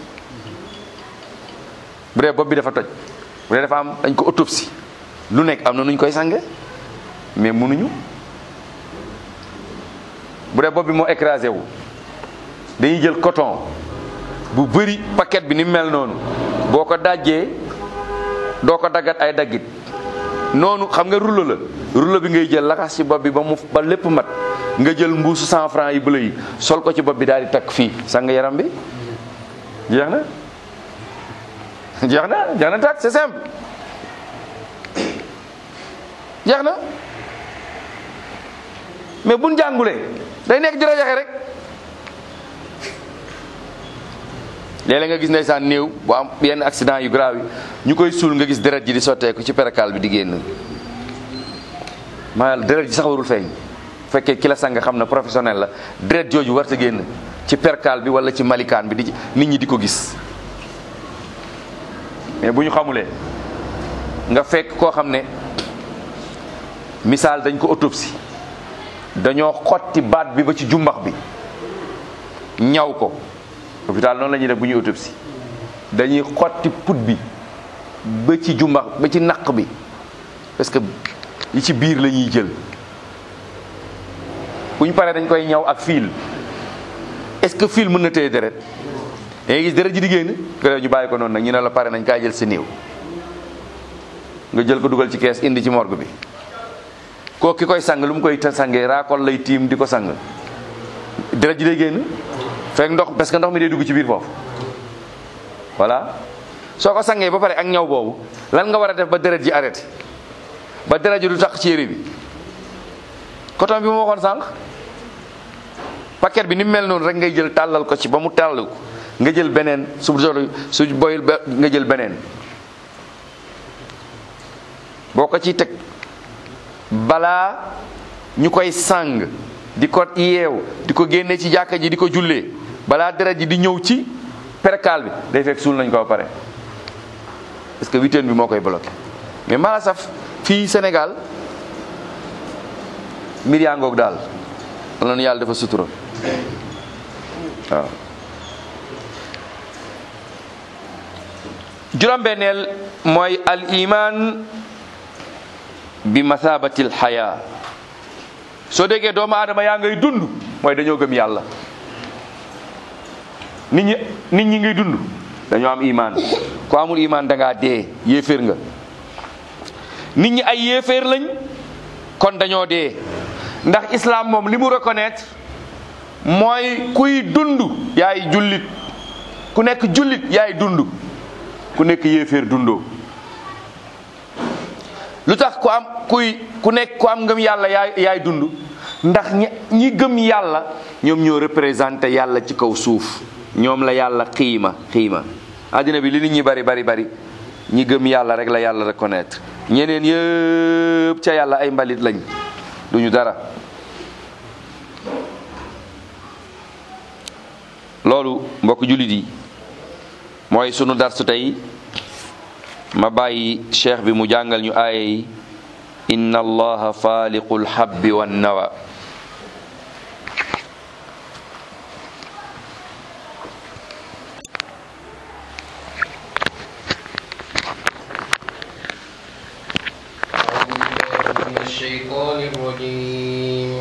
bu dee bopp bi dafa toj bu dee dafa am dañ ko autopsie lu nekk am na nu ñu koy sange mais mënuñu bu dee bopp bi moo écrasé wu dañuy jël coton bu bëri paquet bi ni mel noonu boo ko dajjee doo ko daggat ay daggit noonu xam nga rouleau la rouleau bi ngay jël laxas ci bopp bi ba mu ba lépp mat nga jël mbuusu cent franc yi bële yi sol ko ci bopp bi daal di takk fii sang yaram bi jeex na jeex na jeex na takk c'est simple jeex na mais buñ jàngulee day nekk jërë jaxe rek léeg-léeg nga gis ndeysaan néew bu am yenn accident yu grave yi ñu koy suul nga gis deret ji di sotteeku ci perekaal bi di génn maa deret ji sax warul feeñ bu fekkee ki la sang xam na professionnel la deret jooju warta génn ci perkaal bi wala ci malikaan bi di nit ñi di ko gis mais bu ñu xamulee nga fekk koo xam ne misaal dañ ko autopsie dañoo xotti baat bi ba ci jumbax bi ñaw ko hôpital noonu la ñuy def bu ñuy autopsie dañuy xotti put bi ba ci jumbax ba ci naq bi parce que yi ci biir la ñuy jël bu ñu paree dañ koy ñaw ak fil est-ce que fil mën na téye deret da ngay gis deret ji di génn ko ñu bàyyi ko noonu nag ñu ne la pare nañ kaay jël sa néew nga jël ko dugal ci kees indi ci morgue bi koo ki koy sang lu mu koy sangee raakol lay tiim di ko sang deret ji day génn fekk ndox parce que ndox mi day dugg ci biir foofu voilà soo ko sangee ba pare ak ñaw boobu lan nga war a def ba deret ji arrêté ba deret ji du tax ci yére bi coton bi ma waxoon sànq paquet bi ni mu mel noonu rek ngay jël tàllal ko ci ba mu tàll ko nga jël beneen su su boyul ba nga jël beneen boo ko ciy teg balaa ñu koy sang di ko yeew di ko génne ci jàkka ji di ko jullee balaa deret ji di ñëw ci perkaal bi day fekk suul nañ ko ba pare parce que huitaine bi moo koy bloqué mais mala saf fii Sénégal mbir yaa ngoog daal loolu yàlla dafa sutura waaw juróom-benneel mooy al iman bi mathabatil xaya soo déggee doomu aadama yaa ngay dund mooy dañoo gëm yàlla nit ñi nit ñi ngay dund dañoo am iman ku amul iman da ngaa dee yéeféer nga nit ñi ay yéeféer lañ kon dañoo dee ndax islam moom li mu reconnaître mooy kuy dund yaay jullit ku nekk jullit yaay dund ku nekk yéeféer dundoo lu tax ku am kuy ku nekk ku am ngëm yàlla yaay yaay dund ndax ñi ñi gëm yàlla ñoom ñoo représenté yàlla ci kaw suuf ñoom la yàlla xiima xiima àddina bi li nit ñi bari bari bari ñi gëm yàlla rek la yàlla reconnaître ñeneen yëpp ca yàlla ay mbalit lañ duñu dara loolu mbokk jullit yi mooy sunu darsu tey ma bàyyi cheikh bi mu jàngal ñu aaya yi inna allaha faaliqul habbi wan nawa من الشيطان الرجيم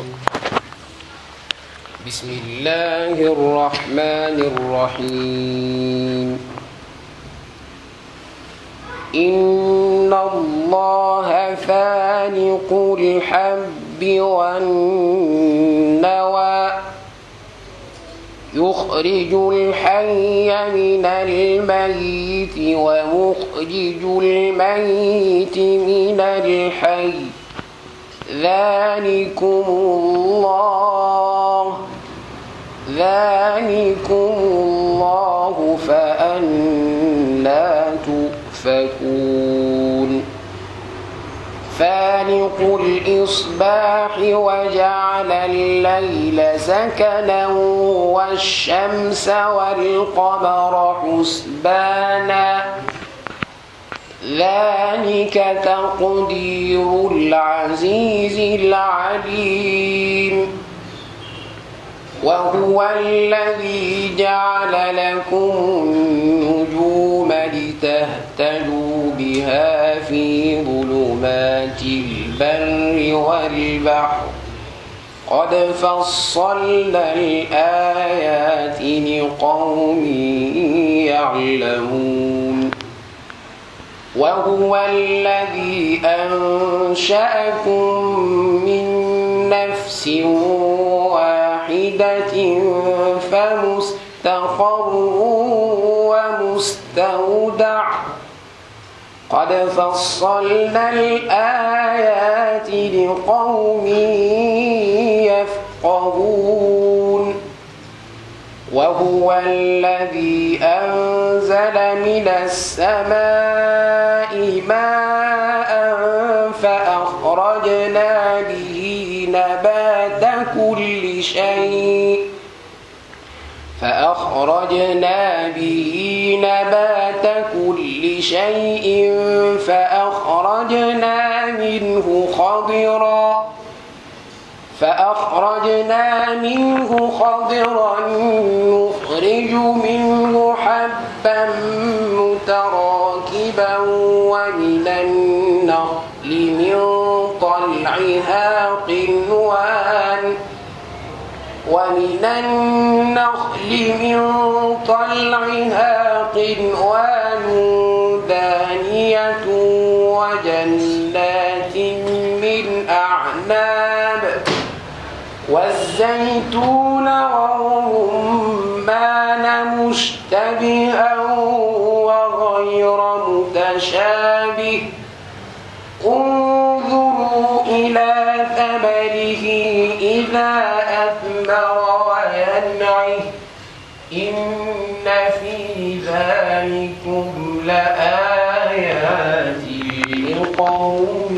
بسم الله الرحمن الرحيم إن الله فالق الحب والنوى يخرج الحي من الميت ومخرج الميت من الحي ذلكم الله ذلكم الله فأنا تؤفكون فالق الإصباح وجعل الليل سكنا والشمس والقمر حسبانا ذلك تقدير العزيز العليم وهو الذي جعل لكم النجوم لتهتدوا بها في ظلمات البر والبحر قد فصلنا الآيات لقوم يعلمون وهو الذي أنشأكم من نفس واحدة فمستقر ومستودع قد فصلنا الآيات لقوم يفقهون وهو الذي أنزل من السماء ماء فأخرجنا به نبات كل شيء فأخرجنا به نبات كل شيء فأخرجنا منه خضرا فأخرجنا منه خضرا نخرج منه حبا متراكبا ومن النخل من طلعها قنوان ومن النخل من طلعها قنوان دانية وجنات من أعناب والزيتون والرمان مشتبها وغير متشابه انظروا إلى ثمره إذا أثمر وينعه إن في ذلكم لآيات لقوم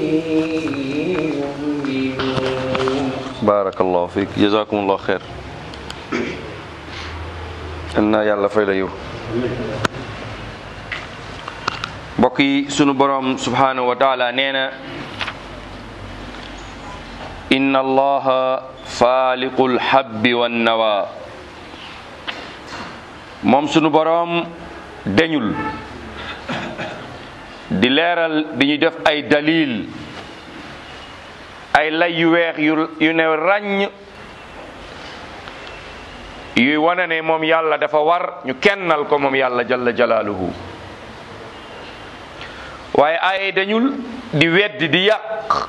يؤمنون barakallahu fiik jazakumullahu xeer yal na yàlla fay la yow mbokk yi sunu borom subhanahu wa taala nee na inna allaha faaliqul habbi wan nawa moom sunu borom deñul di leeral di ñu def ay dalil ay lay yu weex yu yu ne ràññ yuy wane ne moom yàlla dafa war ñu kennal ko moom yàlla jalla jalaaluhu waaye ay dañul di weddi di yàq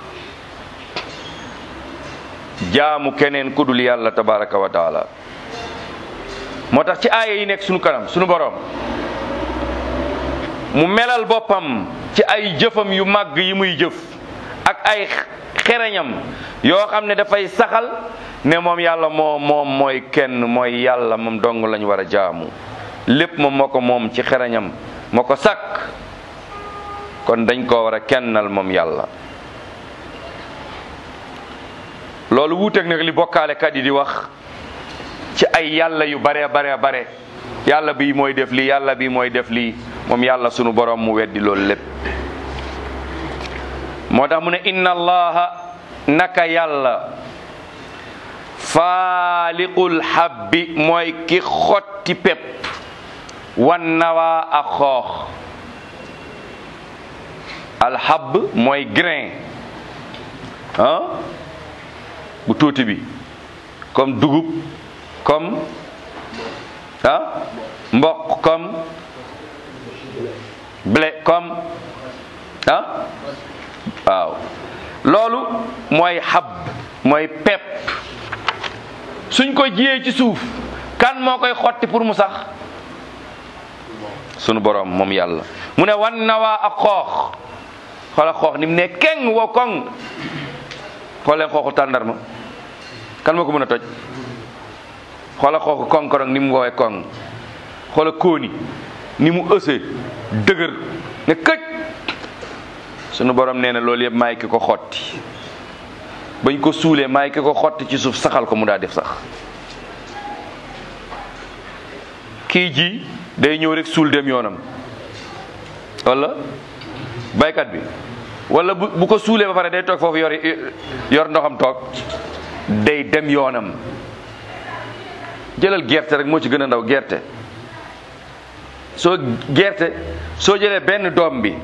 jaamu keneen ku dul yàlla tabaraka wa taala moo tax ci aaya yi nekk sunu kanam sunu borom mu melal boppam ci ay jëfam yu màgg yi muy jëf ak ay xereñam yoo xam ne dafay saxal ne moom yàlla moo moom mooy kenn mooy yàlla moom dong lañ war a jaamu lépp moom moo ko moom ci xereñam moo ko sàkk kon dañ ko war a kennal moom yàlla loolu wuuteeg nag li bokkaalekat yi di wax ci ay yàlla yu bare bare bare yàlla bi mooy def lii yàlla bi mooy def lii moom yàlla sunu borom mu weddi loolu lépp moo tax mu ne inna allaha naka yàlla faaliqul habbi mooy ki xotti pepp wan nawaa ak xoox alxabb mooy grain ah bu tuuti bi comme dugub comme ah mboq comme blé comme ah waaw loolu mooy xab mooy pepp suñ ko jiyee ci suuf kan moo koy xotti pour mu sax sunu borom moom yàlla mu ne wan nawaa ak xoox xoola xoox ni mu ne keng wo koŋ xooleen xooxu tàndarma kan moo ko mën a toj xoola xooxu konkorong ni mu woowee koŋ xoola kóoni ni mu ësee dëgër ne këj sunu borom nee na loolu yëpp maay ki ko xotti bañ ko suulee maay ki ko xotti ci suuf saxal ko mu daa def sax kii ji day ñëw rek suul dem yoonam wala baykat bi wala bu bu ko suulee ba pare day toog foofu yor yor ndoxam toog day dem yoonam jëlal gerte rek moo ci gën a ndaw gerte soo gerte soo jëlee benn doom bi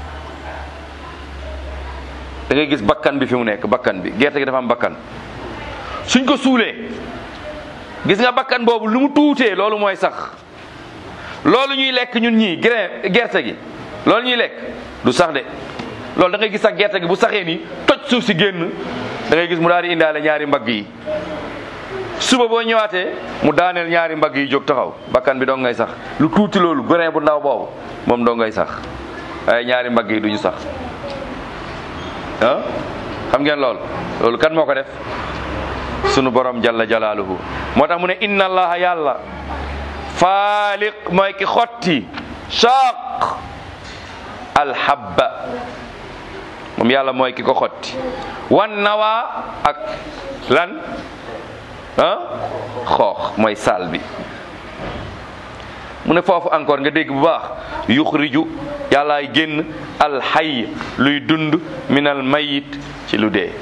da ngay gis bakkan bi fi mu nekk bakkan bi gerte gi dafa am bakkan suñ ko suulee gis nga bakkan boobu lu mu tuutee loolu mooy sax loolu ñuy lekk ñun ñii grain gerte gi loolu ñuy lekk du sax de loolu da ngay gis sax gerte gi bu saxee nii toj suuf si génn da ngay gis mu daal di indaale ñaari mbagg yi suba boo ñëwaatee mu daaneel ñaari mbagg yi jóg taxaw bakkan bi dong ngay sax lu tuuti loolu grain bu ndaw boobu moom dong ngay sax waaye ñaari mbagg yi duñu sax ah xam ngeen loolu loolu kan moo ko def sunu borom jalla jalaaluhu moo tax mu ne inna allaha yàlla faaliq mooy ki xotti shaq alhabba moom yàlla mooy ki ko xotti wan nawaa ak lan ah xoox mooy saal bi mu ne foofu encore nga dégg bu baax yuxriju yàllaay génn alxay luy dund minal mayit ci lu dee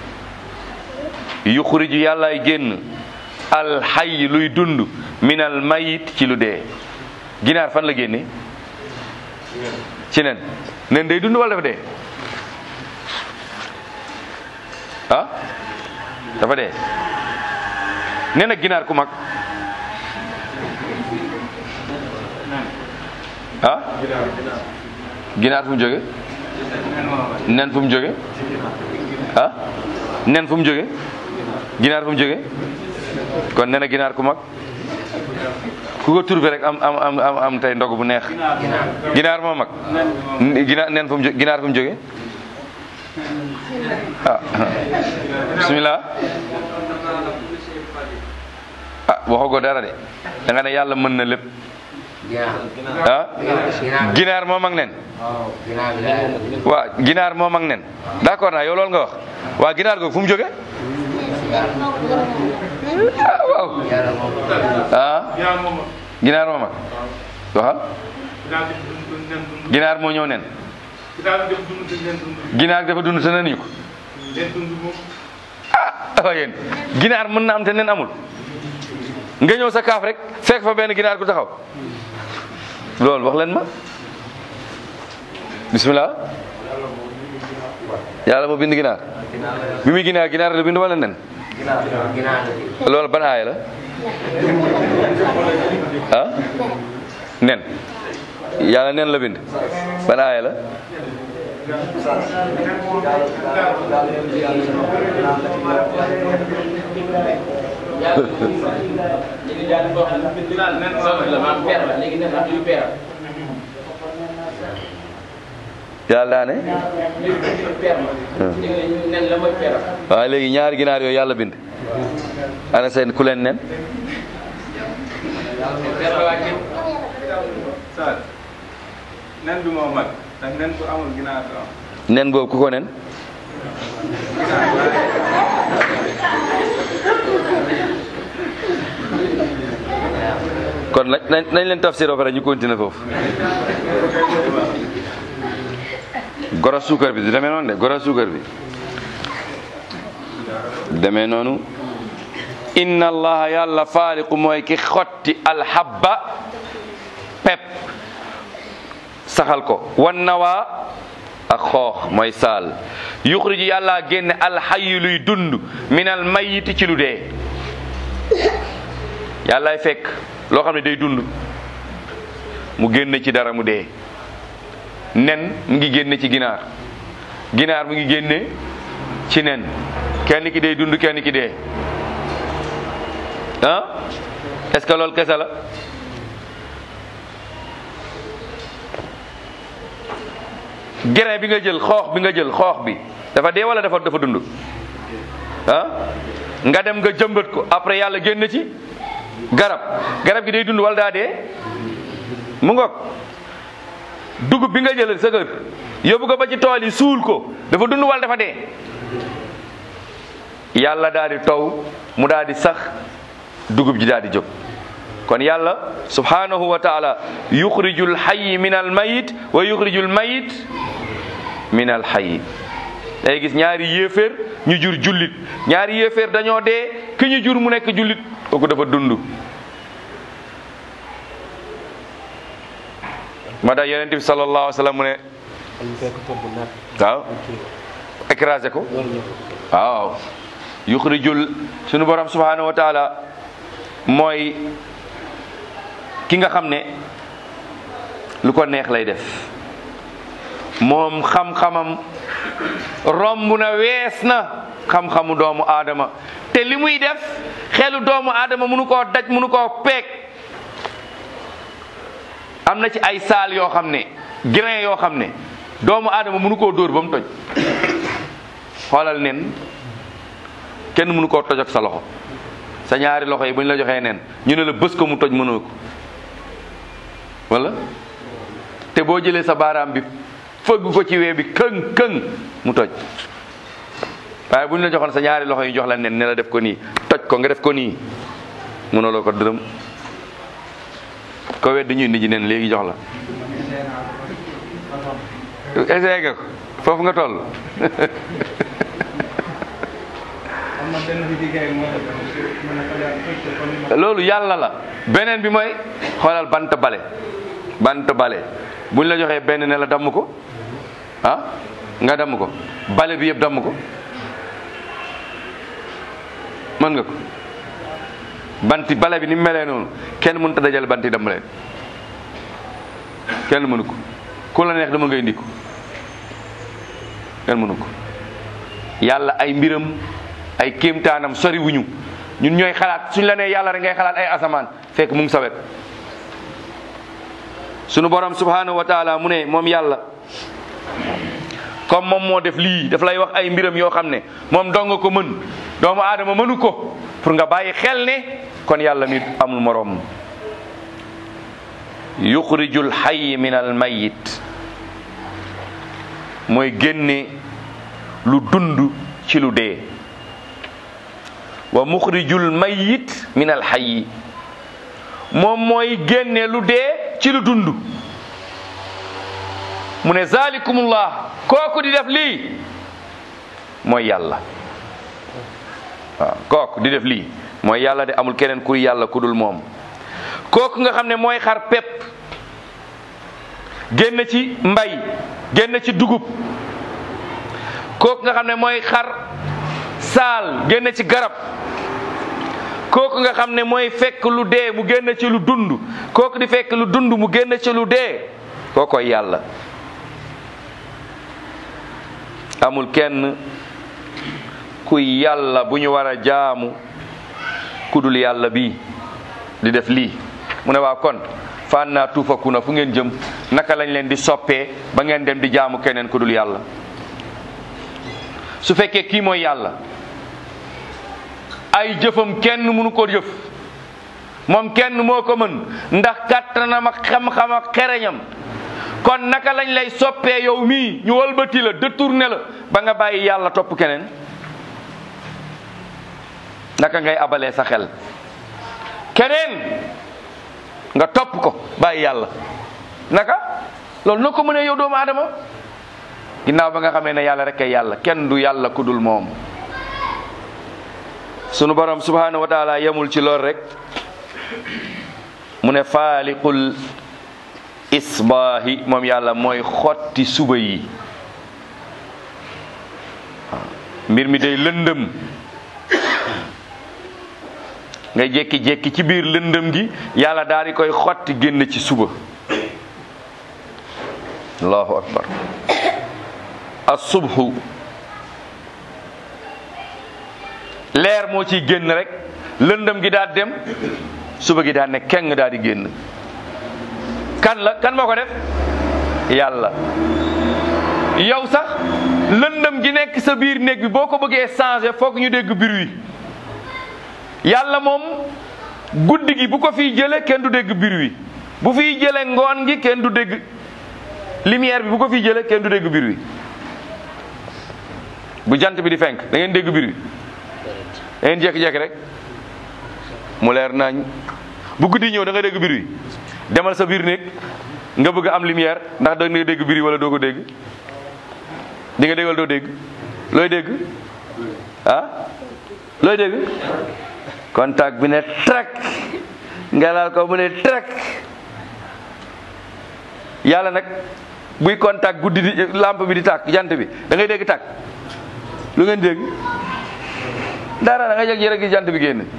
yuxriju yàllaay génn alxay luy dund minal mayit ci lu dee ginaar fan la génne ci nen nen day dund wala dafa dee ah dafa dee nen ak ginaar ku mag ah ginaar fu mu jóge nen fu mu jóge ah nen fu mu jóge ginaar fu mu jóge kon nen ak ginaar ku mag ku ko turbe rek am am am am am tey ndog bu neex ginaar moo mag ginaar nen fu mu jóge ginaar fu mu jóge ah bismillah ah waxagoo dara de da nga ne yàlla mën na lépp ah ginaar moo mag nen waa ginaar moo mag nen d'accord naa yow loolu nga wax waa ginaar googu fu mu jóge ah waaw ah ginaar moo mag waxal ginaar moo ñëw nen ginaar dafa dund te nen ñu ko ah waaw yéen ginaar mën na am te nen amul nga ñëw sa kaaf rek fekk fa benn ginaar ku taxaw loolu wax leen ma bismillah yàlla moo bind ginaar bi muy ginaar ginaar la bind wala nen loolu ban aaya la ah nen yàlla nen la bind ban aaya la yàlla daa ne nen la mooy peeram waaye léegi ñaari ginaar yooyu yàlla bind ana seen ku leen nen peer la waa jëm Saal nen bi moo mag ndax nen bu amul ginaar du am. nen boobu ku ko nen kon nag nañ nañ leen tafsir ba pare ñu continuer foofu goro suukar bi du demee noonu de goro suukar bi demee noonu inna allaha yàlla faaliqu mooy ki xotti alhabba pep saxal ko wan nawaa ak xoox mooy saal yuxriju yàlla génne alxayi luy dund minal mayiti ci lu dee yàllaay fekk loo xam ne day dund mu génne ci dara mu dee nen mu ngi génne ci ginaar ginaar mu ngi génne ci nen kenn ki day dund kenn ki dee ah est-ce que loolu kese la grain bi nga jël xoox bi nga jël xoox bi dafa dee wala dafa dafa dund ah nga dem nga jëmbat ko après yàlla génn ci garab garab gi day dund wala daa dee mu ngoog dugub bi nga jël sa kër yóbbu ko ba ci tool yi suul ko dafa dund wala dafa dee yàlla daal di taw mu daal di sax dugub ji daal di jóg kon yàlla subhanahu wa taala yuxrijul xayi min al mayit wa yuxrijul mayit min al xayi day gis ñaari yéeféer ñu jur jullit ñaari yéeféer dañoo dee ki ñu jur mu nekk jullit kooku dafa dund ma da yonent bi sallallahu alayhi wa sallam mu ne waaw écrasé ko waaw yuxrijul sunu borom subhanahu wa taala mooy ki nga xam ne lu ko neex lay def moom xam-xamam romb na wees na xam-xamu doomu aadama te li muy def xelu doomu aadama mënu koo daj mënu koo peeg am na ci ay saal yoo xam ne grain yoo xam ne doomu aadama mënu koo dóor ba mu toj xoolal nen kenn mënu koo toj ak sa loxo sa ñaari loxo yi bu ñu la joxee nen ñu ne la bës ko mu toj mënoo ko wala te boo jëlee sa baaraam bi fëgg ko ci wee bi këng këng mu toj waaye bu ñu la joxoon sa ñaari loxo yi jox la nen ne la def ko nii toj ko nga def ko nii mënuloo ko dërëm ko wedd ñu indi ji nen léegi jox la essayé nga ko foofu nga toll am na benn liggéey moo tax mën a xalaat fekk ko ni ma loolu yàlla la beneen bi mooy xoolal bant bale bant bale buñ la joxee benn ne la damm ko ah nga damm ko bale bi yëpp damm ko mën nga ko banti bale bi ni mu melee noonu kenn mënut a dajale banti damm leen kenn mënu ko ku la neex dama ngay indi ko kenn mënu ko yàlla ay mbiram ay kéemtaanam sori wuñu ñun ñooy xalaat suñ la nee yàlla rek ngay xalaat ay asamaan fekk mu ngi sawet sunu borom subhanahu wa taala mu ne moom yàlla comme moom moo def lii daf lay wax ay mbiram yoo xam ne moom dong ko mën doomu aadama mënu ko pour nga bàyyi xel ne kon yàlla mi amul moroom yuxrijul xayyi min al mayit mooy génne lu dund ci lu dee wa muxrijul mayit min al xayyi moom mooy génne lu dee ci lu dund mu ne zalikumullah kooku di def lii mooy yàlla waaw kooku di def lii mooy yàlla de amul keneen kuy yàlla ku dul moom kooku nga xam ne mooy xar pepp génn ci mbay génn ci dugub kooku nga xam ne mooy xar saal génn ci garab kooku nga xam ne mooy fekk lu dee mu génn ci lu dund kooku di fekk lu dund mu génn ci lu dee kookoy yàlla amul kenn kuy yàlla bu ñu war a jaamu kudul yàlla bi di def lii mu ne waaw kon fa annaa tuufakuuna fu ngeen jëm naka lañ leen di soppee ba ngeen dem di jaamu keneen ku dul yàlla su fekkee kii mooy yàlla ay jëfam kenn mënu ko jëf moom kenn moo ko mën ndax kàttanam ak xam-xam ak xereñam kon naka lañ lay soppee yow mii ñu walbati la détourné la ba nga bàyyi yàlla topp keneen naka ngay abalee sa xel keneen nga topp ko bàyyi yàlla naka loolu noo ko mënee yow doomu aadama ginnaaw ba nga xamee ne yàlla rek ay yàlla kenn du yàlla ku dul moom sunu borom subhanahu wa taala yemul ci lool rek mu ne faaliqul isbaahi moom yàlla mooy xotti suba yi mbir mi day lëndëm nga jékki-jékki ci biir lëndëm gi yàlla daal di koy xotti génn ci suba allahu akbar asubhu leer moo ciy génn rek lëndëm gi daal dem suba gi daal ne keng daal di génn kan la kan moo ko def yàlla yow sax lëndëm gi nekk sa biir néeg bi boo ko bëggee changer foog ñu dégg bruit yàlla moom guddi gi bu ko fiy jële kenn du dégg bruit bu fiy jële ngoon gi kenn du dégg lumière bi bu ko fiy jële kenn du dégg bruit bu jant bi di fenk da ngeen dégg bruit da ngeen jékki-jékki rek mu leer nañ bu guddi ñëw da nga dégg bruit demal sa biir néeg nga bëgg am lumière ndax da nga dégg bruit wala doo ko dégg di nga dégg wala doo dégg looy dégg ah looy dégg contact bi ne trak nga laal ko mu ne trak yàlla nag buy contact guddi di lampe bi di tàkk jant bi da ngay dégg tàkk lu ngeen dégg dara da nga jeg rek jant bi génn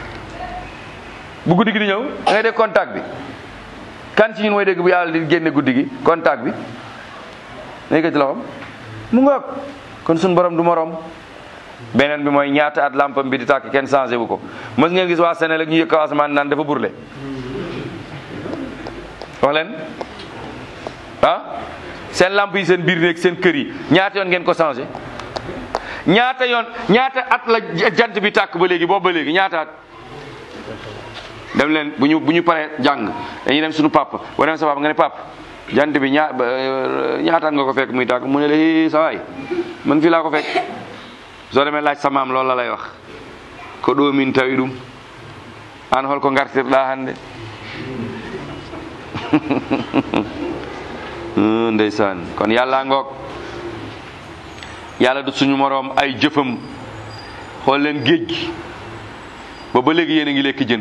bu guddi gi di ñëw da ngay dégg contact bi kan ci ñun mooy dégg bu yàlla di génne guddi gi contact bi nay ko ci loxom mu ngoog kon suñu borom du morom beneen bi mooy ñaata at lampam bi di tàkk kenn changé wu ko mës ngeen gis waa Sénégal ñu yëg kaw asamaan naan dafa burle wax leen ah seen lamp yi seen biir néeg seen kër yi ñaata yoon ngeen ko changé ñaata yoon ñaata at la jant bi tàkk ba léegi boobu ba léegi ñaata at dem leen bu ñu bu ñu paree jàng dañuy dem suñu papa boo dem sa papa nga ne papa jant bi ñaa ñaataat nga ko fekk muy tàkk mu ne la sa waay man fii laa ko fekk soo demee laaj sa maam loolu la lay wax ko ɗo min tawi ɗum an holko gartirɗa hannde ndeysaan kon yàlla ngoog yàlla du suñu moroom ay jëfam xool leen géej gi ba ba léegi yéen a ngi lekk jën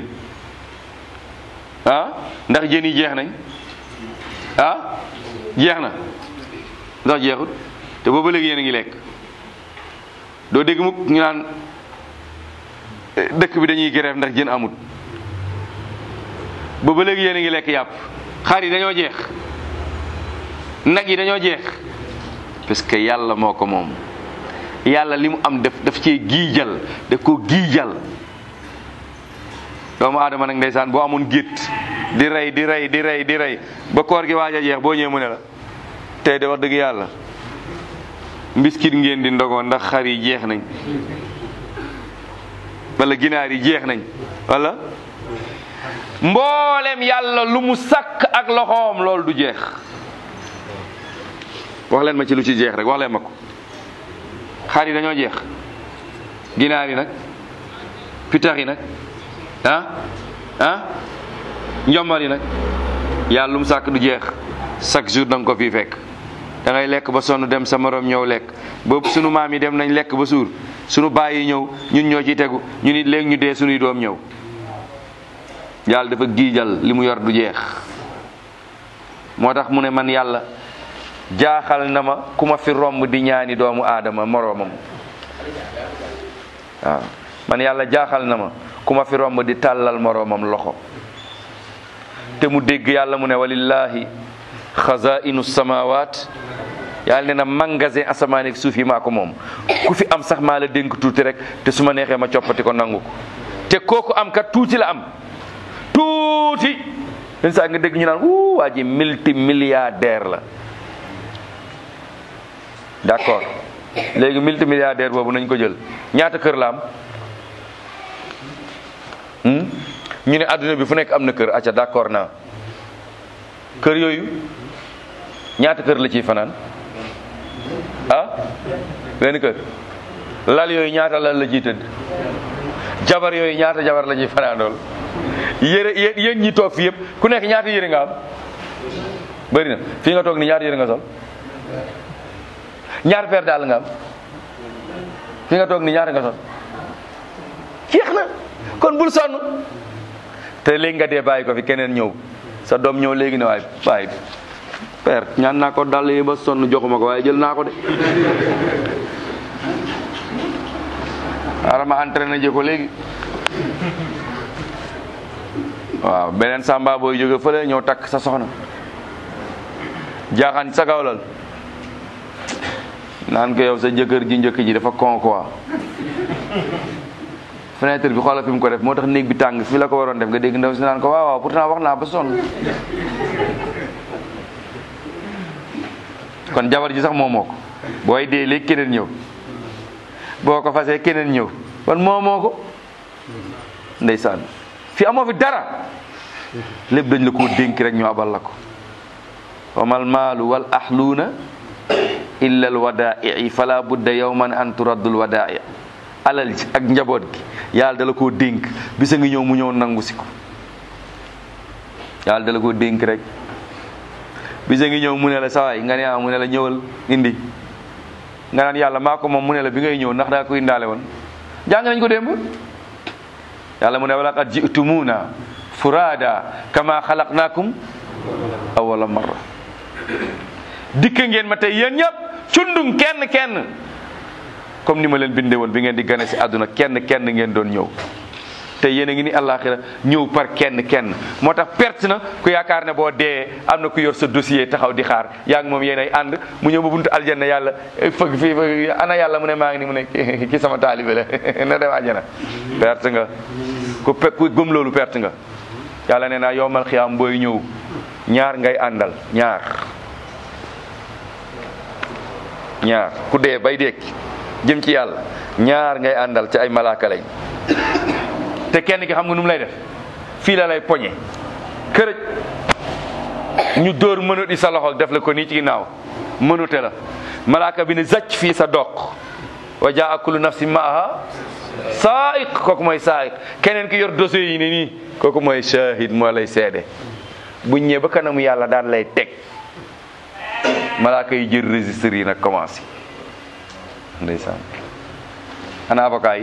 ah ndax jën yi jeex nañ ah jeex na ndax jeexut te ba ba léegi yéen a ngi lekk doo dégg mukk ñu naan dëkk bi dañuy grève ndax jën amut ba ba léegi yéen a ngi lekk yàpp xar yi dañoo jeex nag yi dañoo jeex parce que yàlla moo ko moom yàlla li mu am def daf cee giijal daf ko giijal doomu aadama nag ndeysaan boo amoon gétt di rey di rey di rey di rey ba koor gi waaj a jeex boo ñëwee mu ne la tey de wax dëgg yàlla mbiskit ngeen di ndogoo ndax xar yi jeex nañ wala ginaar yi jeex nañ wala mboolem yàlla lu mu sakk ak loxoom loolu du jeex wax leen ma ci lu ci jeex rek wax leen ma ko xar yi dañoo jeex ginaar yi nag pitax yi nag ah ah njombar yi nag yàlla lu mu sàkk du jeex chaque jour da nga ko fii fekk da ngay lekk ba sonn dem sa morom ñëw lekk boobu sunu maam yi dem nañ lekk ba suur sunu baay yi ñëw ñun ñoo ciy tegu ñu nit léegi ñu dee sunuy doom ñëw yàlla dafa giijal li mu yor du jeex moo tax mu ne man yàlla jaaxal na ma ku ma fi romb di ñaani doomu aadama moroomam waaw man yàlla jaaxal na ma ku ma fi romb di tàllal moroomam loxo te mu dégg yàlla mu ne walillahi xazainu samawat yàlla ne na magasin asamaan ak suuf yi maa ko moom ku fi am sax maa la dénk tuuti rek te su ma neexee ma coppati ko nangu ko te kooku am kat tuuti la am tuuti yenn saa nga dégg ñu naan wuu waa ji multi milliardaire la d'accord léegi multi milliardaire boobu nañ ko jël ñaata kër la am hmm? ñu ne adduna bi fu nekk am na kër acca d'accord naa kër yooyu ñaata kër la ciy fanaan ah benn kër lal yooyu ñaata lal la ciy tëdd jabar yooyu ñaata jabar la ciy fanaandool yére yé yéen ñi toog fi yëpp ku nekk ñaata yére nga am bëri na fii nga toog ni ñaata yére nga sol ñaata paire daal nga am fii nga toog ni ñaata nga sol jeex na kon bul sonn te léegi nga dee bàyyi ko fi keneen ñëw sa doom ñëw léegi ne waay waay père ñaan naa ko dàll yi ba sonn joxuma ko waaye jël naa ko de xaaral ma entraîné ji ko léegi waaw beneen samba booy jóge fële ñëw takk sa soxna jaaxaan sa kawlal naan ko yow sa jëkkër ji njëkk ji dafa con quoi fenêtre bi xoolal fi mu ko def moo tax néeg bi tàng fii la ko waroon def nga dégg ndaw si naan ko waaw waaw pourtant wax naa ba sonn kon jabar ji sax moomoo ko booy dee léegi keneen ñëw boo ko fasee keneen ñëw kon moomoo ko ndeysaan fi amoo fi dara lépp dañ la koo dénk rek ñu abal la ko wamal maalu wal ahluuna illa al wadaa'i fala budda yawman an turaddul wadaa'i alal ji ak njaboot gi yàlla dala koo dénk bisa ngi ñëw mu ñëw nangu si ko yàlla dala koo dénk rek bisa ngi ñëw mu ne la sawaay nga ne ah mu ne la ñëwal indi nga naan yàlla maa ko moom mu ne la bi ngay ñëw ndax daa ko indaale woon jàng nañ ko démb yàlla mu ne wala qad ji'tumuuna furaada kama xalaqnaakum awwala marra dikk ngeen ma tey yéen ñëpp cundum kenn kenn comme ni ma leen bindee woon bi ngeen di gane si àdduna kenn kenn ngeen doon ñëw te yéen a ngi ni àllaaxira ñëw par kenn kenn moo tax perte na ku yaakaar ne boo dee am na ku yor sa dossier taxaw di xaar yaa ngi moom yéen ay ànd mu ñëw ba buntu aljanna yàlla fëgg fii fëgg ana yàlla mu ne maa ngi ni mu ne ki sama taalibe la na dem àjjana perte nga ku pe ku gëm loolu perte nga yàlla nee naa yowmal xiyaam booy ñëw ñaar ngay àndal ñaar ñaar ku dee bay dekki jëm ci yàlla ñaar ngay àndal ci ay malaaka lañ te kenn ki xam nga nu mu lay def fii la lay poñe kërëj ñu dóor mënut di sa loxo def la ko nii ci ginnaaw mënute la malaaka bi ne zacc fii sa doq wa jaa kullu nafsin maaha saaiq kooku mooy saaiq keneen ki yor dossier yi ne nii kooku mooy shahid moo lay seede bu ñëwee ba kanamu yàlla daan lay teg malaaka yi jël registre yi nag commencé ndeysaan ana avocat yi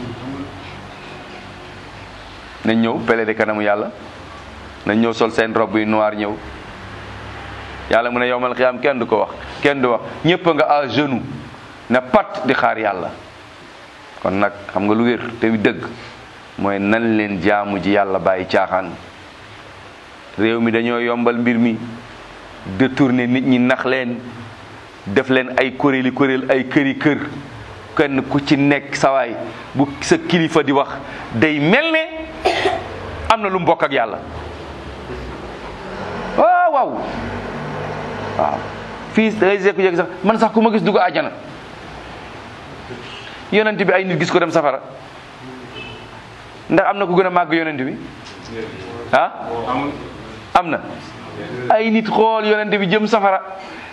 nañ ñëw plaider kanamu yàlla nañ ñëw sol seen robe yu noir ñëw yàlla mu ne yowmal xiyaam kenn du ko wax kenn du wax ñëpp nga à genoux na pat di xaar yàlla kon nag xam nga lu wér te dëgg mooy nan leen jaamu ji yàlla bàyyi caaxaan réew mi dañoo yombal mbir mi détourner nit ñi nax leen def leen ay kuréeli kuréel ay këri kër kenn ku ci nekk sawaay bu sa kilifa di wax day mel ne am na lu mbokk ak yàlla waaw waaw waaw fii da ngay jékku jékki sax man sax ku ma gis dugg àjjana yonent bi ay nit gis ko dem safara ndax am na ku gën a màgg yonent bi ah am na ay nit xool yonent bi jëm safara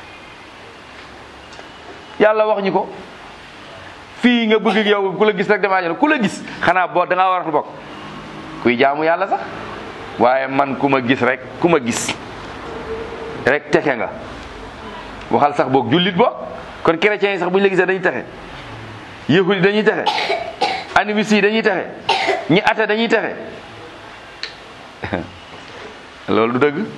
yàlla wax ñu ko fii nga bëgg yow ku la gis rek dem àjjana ku la gis xanaa boo da ngaa war a bokk kuy jaamu yàlla sax waaye man ku ma gis rek ku ma gis rek teke nga waxal sax boog jullit boog kon chrétiens yi sax bu ñu la gisee dañuy texe yahud yi dañuy texe animistes yi dañuy texe ñi ate dañuy texe loolu du dëgg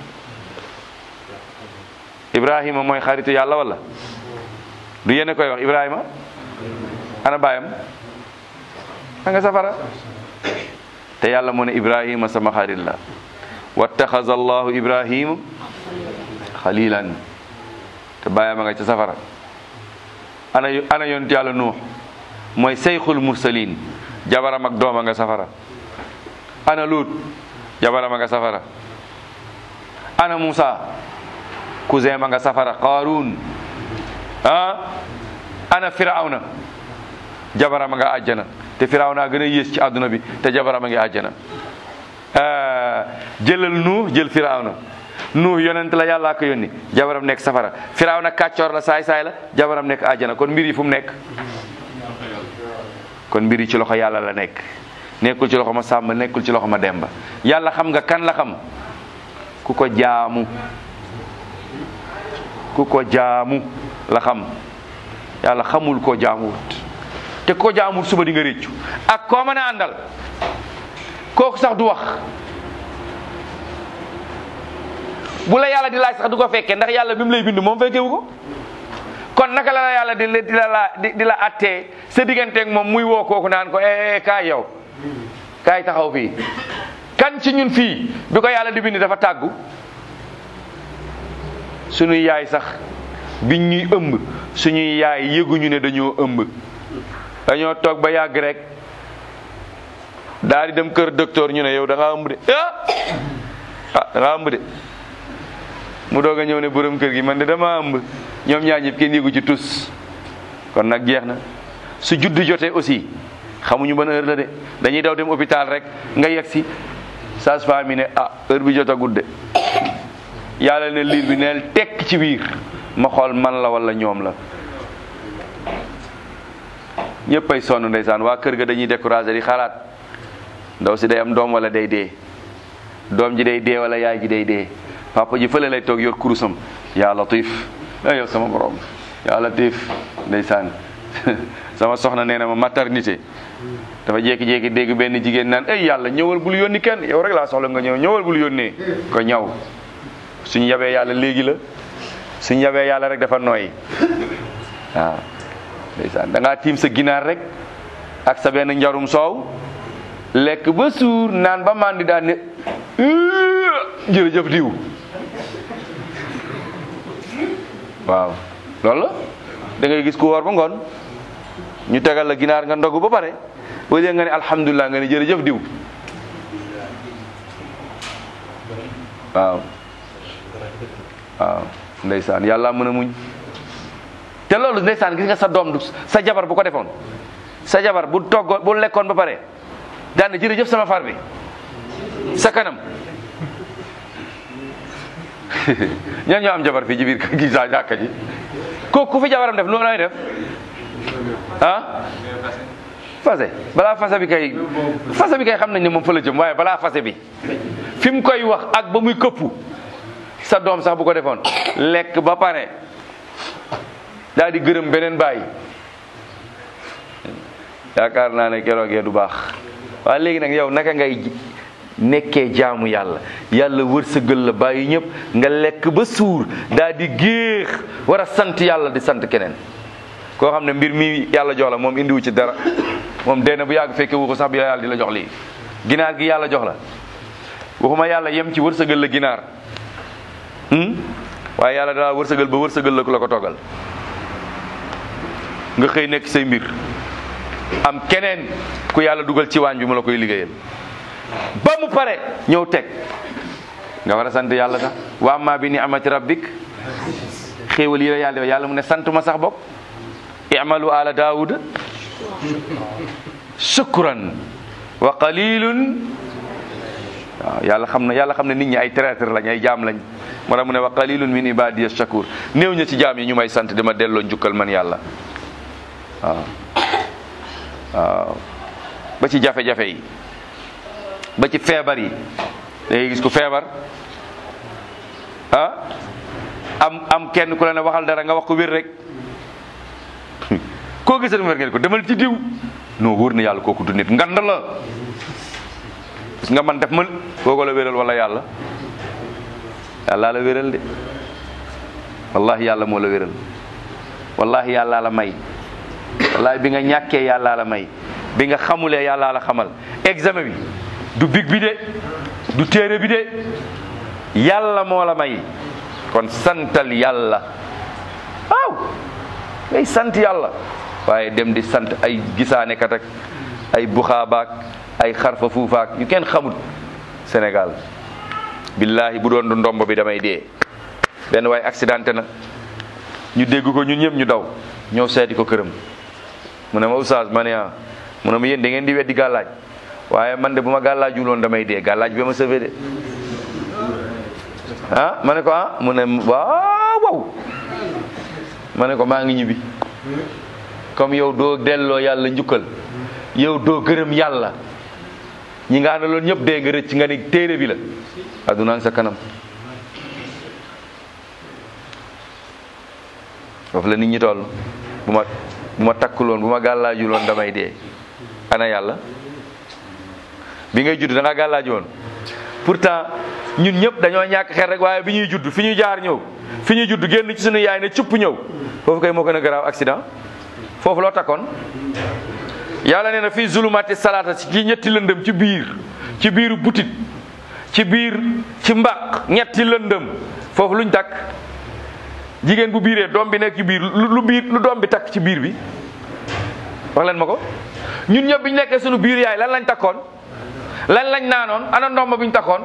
Ibrahima mooy xaritu yàlla wala du yéen koy wax Ibrahima ana baayam a nga safara te yàlla moo ne Ibrahima sama xarit la wattaxaza allahu Ibrahima xalilan te baayam a nga ca safara ana ana yonent yàlla nuux mooy seyxul mursalin jabaram ak doom a nga safara ana luut jabarama nga safara ana Musa cousin ma nga safara Qarun ah ana Firawna jabarama nga àjjana te Firawna gën a yées ci àdduna bi te jabarama ngi àjjana ah, jëlal Nuux jël Firawna Nuux yonent la yàllaa ko yónni jabaram nekk safara Firawna kàccoor la saay saay la jabaram nekk àjjana kon mbir yi fu mu nekk kon mbir yi ci loxo yàlla la nekk nekkul ci loxo ma sàmm nekkul ci loxo ma demba yàlla xam nga kan la xam ku ko jaamu ku ko jaamu la xam yàlla xamul koo jaamuwut te ko jaamuwut suba di nga réccu ak koo mën a àndal kooku sax du wax bu la yàlla di laaj sax du ko fekkee ndax yàlla bi mu lay bind moom fekkewu ko kon naka la la yàlla di la di la laa- di di la attee sa digganteeg moom muy woo kooku naan ko eh eh, kaay yow kaay taxaw fii kan ci ñun fii bi ko yàlla di bind dafa tàggu suñuy yaay sax biñ ñuy ëmb suñuy yaay yëguñu ne dañoo ëmb dañoo toog ba yàgg rek daal di dem kër docteur ñu ne yow da ngaa ëmb de ah ah da ngaa ëmb de mu doog a ñëw ne borom kër gi man de dama ëmb ñoom ñaar ñëpp kenn yëgu ci tus kon nag jeex na su juddu jotee aussi xamuñu ban heure la de dañuy daw dem hôpital rek nga yegg si sage-femme yi ne ah heure bi jotagut de yàlla ne liir bi neel tekk ci biir ma xool man la wala ñoom la ñëpp ay sonn ndeysaan waa kër ga dañuy découragé di xalaat ndaw si day am doom wala day dee doom ji day dee wala yaay ji day dee papa ji fële lay toog yor kurusam yaa latif ay yow sama borom yaa latif ndeysaan sama soxna nee na ma maternité dafa jékki-jékki dégg benn jigéen naan ay yàlla ñëwal bul yónni kenn yow rek laa soxla nga ñëw ñëwal bul yónnee ko ñaw suñu yabee yàlla léegi la suñu yabee yàlla rek dafa nooy waaw ndeysaan da ngaa tiim sa ginaar rek ak sa benn njarum soow lekk ba suur naan ba mandi daan ne jërëjëf diw waaw loolu la da ngay gis ku woor ba ngoon ñu tegal la ginaar nga ndogu ba pare au lieu nga ne alhamdulilah nga ne jërëjëf diw waaw waaw ndeysaan yàlla mën a muñ te loolu ndeysaan gis nga sa doom du sa jabar bu ko defoon sa jabar bu toggoon bu lekkoon ba pare daan na jërëjëf sama far bi sa kanam ñan ñoo am jabar fii ci biir gi sa jàkka ji ko ku fi jabaram def loolu lay def ah fase balaa fase bi kay fase bi kay xam nañ ne moom fa la jëm waaye balaa fase bi fi mu koy wax ak ba muy këppu sa doom sax bu ko defoon lekk ba pare daal di gërëm beneen bàyyi yaakaar naa ne keroogee du baax waaye léegi nag yow naka ngay nekkee jaamu yàlla yàlla wërsëgal la bàyyi ñëpp nga lekk ba suur daal di géex war a sant yàlla di sant keneen koo xam ne mbir mi yàlla jox la moom indiwu ci dara moom dee na bu yàgg fekke wu ko sax bi yàlla di la jox lii ginaar gi yàlla jox la waxuma yàlla yem ci wërsëgal la ginaar hmm? waaye yàlla daa wërsëgal ba wërsëgal la ku la ko toggal nga xëy nekk say mbir am keneen ku yàlla dugal ci waañ bi mu la koy liggéeyal ba mu pare ñëw teg nga war a sant yàlla sax wa amma bi ni'mati rabbik xéewal yi la yàlla defal yàlla mu ne sant ma sax bopp i'malu ala daawuda shukran wa qalilun waaw yàlla xam na yàlla xam ne nit ñi ay traître lañ ay jaam lañ moo tax mu ne wa qalilun min ibadiya shakur néew ña ci jaam yi ñu may sant dama delloo njukkal man yàlla waaw waaw ba ci jafe-jafe yi ba ci feebar yi da ngay gis ku feebar ah am am kenn ku la ne waxal dara nga wax ko wér rek koo gisal mu wér ngeen ko demal ci diw non wóor na yàlla kooku du nit ngand la parce nga man def mën kooku la wéral wala yàlla yàlla la wéral de wallahi yàlla moo la wéral wallahi yàlla la may wallahi bi nga ñàkkee yàlla la may bi nga xamulee yàlla la xamal examen bi du big bi de du téere bi de yàlla moo la may kon santal yàlla waaw ngay sant yàlla waaye dem di sant ay gisaane kat ak ay buxaabaak ay xarfa fuufaak yu kenn xamut Sénégal billahi bu doon du ndomb bi damay dee benn waay accidenté na ñu dégg ko ñun ñëpp ñu daw ñëw seeti ko këram mu ne ma oustaz ma ne ah mu ne ma yéen da ngeen di weddi gàllaaj waaye man de bu ma gàllaajul woon damay dee gàllaaj bi ma sauvé de ah ma ne ko ah mu ne waaw waaw ma ne ko maa ngi ñibbi comme yow doo delloo yàlla njukkal yow doo gërëm yàlla ñi nga àndaloon ñëpp dee nga rëcc nga ni téere bi la addunaa ngi sa kanam foofu la nit ñi toll bu ma bu ma takkuloon bu ma gàllaajuloon damay dee ana yàlla bi ngay judd da nga gàllaaju woon pourtant ñun ñëpp dañoo ñàkk xel rek waaye bi ñuy judd fi ñuy jaar ñëw fi ñuy judd génn ci suñu yaay ne cupp ñëw foofu kay moo gën a garaaw accident foofu loo takkoon yàlla nee na fii zulumati salaata ci ñetti lëndëm ci biir ci biiru butit ci biir ci mbaq ñetti lëndëm foofu luñ takk jigéen bu biiree doom bi nekk ci biir lu biir lu doom bi takk ci biir bi wax leen ma ko ñun ñëpp bi ñu nekkee suñu biir yaay lan lañ takkoon lan lañ naanoon ana ndomba bi ñu takkoon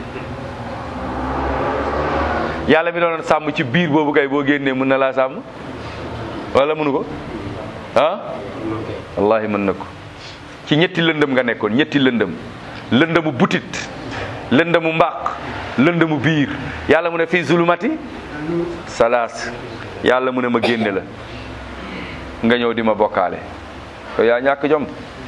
yàlla mi doon sàmm ci biir boobu kay boo génnee mën na laa sàmm wala mënu ko ah wallahi mën na ko ci ñetti lëndëm nga nekkoon ñetti lëndëm lëndëmu butit lëndëmu mbaq lëndëmu biir yàlla mu ne fii zulumati salaas yàlla mu ne ma génne la nga ñëw di ma bokkaale yow yaa ñàkk jom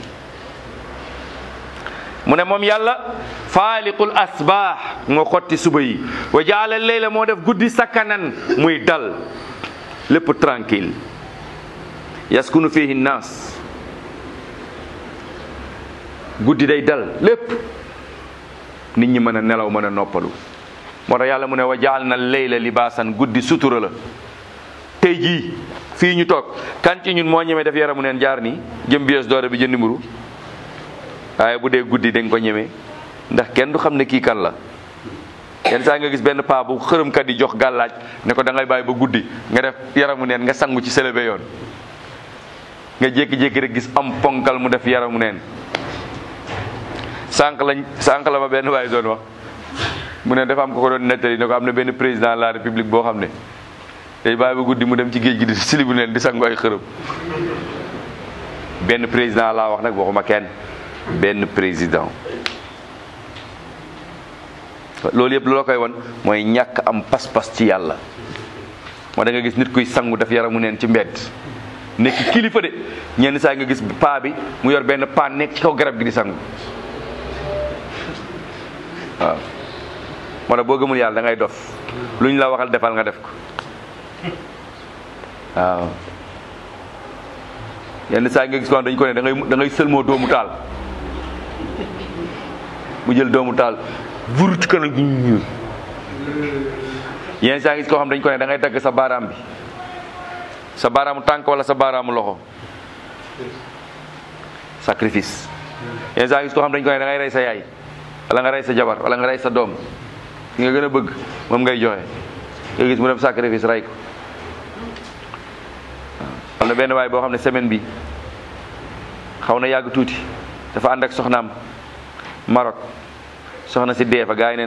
mu ne moom yàlla faaliqul asbaax moo xotti suba yi wa jaala leyla moo def guddi sakkanan muy dal lépp tranquille yaskunu fihi naas guddi day dal lépp nit ñi mën a nelaw mën a noppalu moo tax yàlla mu ne wa jaal na leyla libaasan guddi sutura la tey jii fii ñu toog kan ci ñun moo ñemee def yaramu neen jaar nii jëm bies doore bi jëndi mburu waaye bu dee guddi dañ ko ñemee ndax kenn du xam ne kii kan la yenn saa nga gis benn paa bu xërëmkat yi jox gàllaaj ne ko da ngay bàyyi ba guddi nga def yaramu neen nga sangu ci selebe yoon nga jékki-jékki rek gis am ponkal mu def yaramu neen sànq lañ sànq la ma benn waay doon wax mu ne dafa am ko ko doon nettali ne ko am na benn président de la république boo xam ne day bàyyi ba guddi mu dem ci géej gi di silibu neen di sangu ay xërëm benn président laa wax nag waxuma kenn benn président loolu yëpp loo koy won mooy ñàkk am pas-pas ci yàlla moo da nga gis nit kuy sangu def yaramu neen ci mbedd nekk kilifa de ñenn saa nga gis paa bi mu yor benn paan nekk ci kaw garab gi di sangu waaw moo tax boo gëmul yàlla da ngay dof lu ñu la waxal defal nga def ko waaw yenn saa nga gis ko dañ ko ne da ngay da ngay sëlmoo doomu taal mu jël doomu taal vur ci kanam gi ñu yenn saa nga gis koo xam dañ ko ne da ngay dagg sa baaraam bi sa baaraamu tànk wala sa baaraamu loxo sacrifice yenn saa nga gis koo xam dañ ko ne da ngay rey sa yaay wala nga rey sa jabar wala nga rey sa doom ki nga gën a bëgg moom ngay joxe nga gis mu dem sacrifice rey ko am na benn waay boo xam ne semaine bi xaw na yàgg tuuti dafa ànd ak soxnaam Maroc soxna si dee fa gars yi ne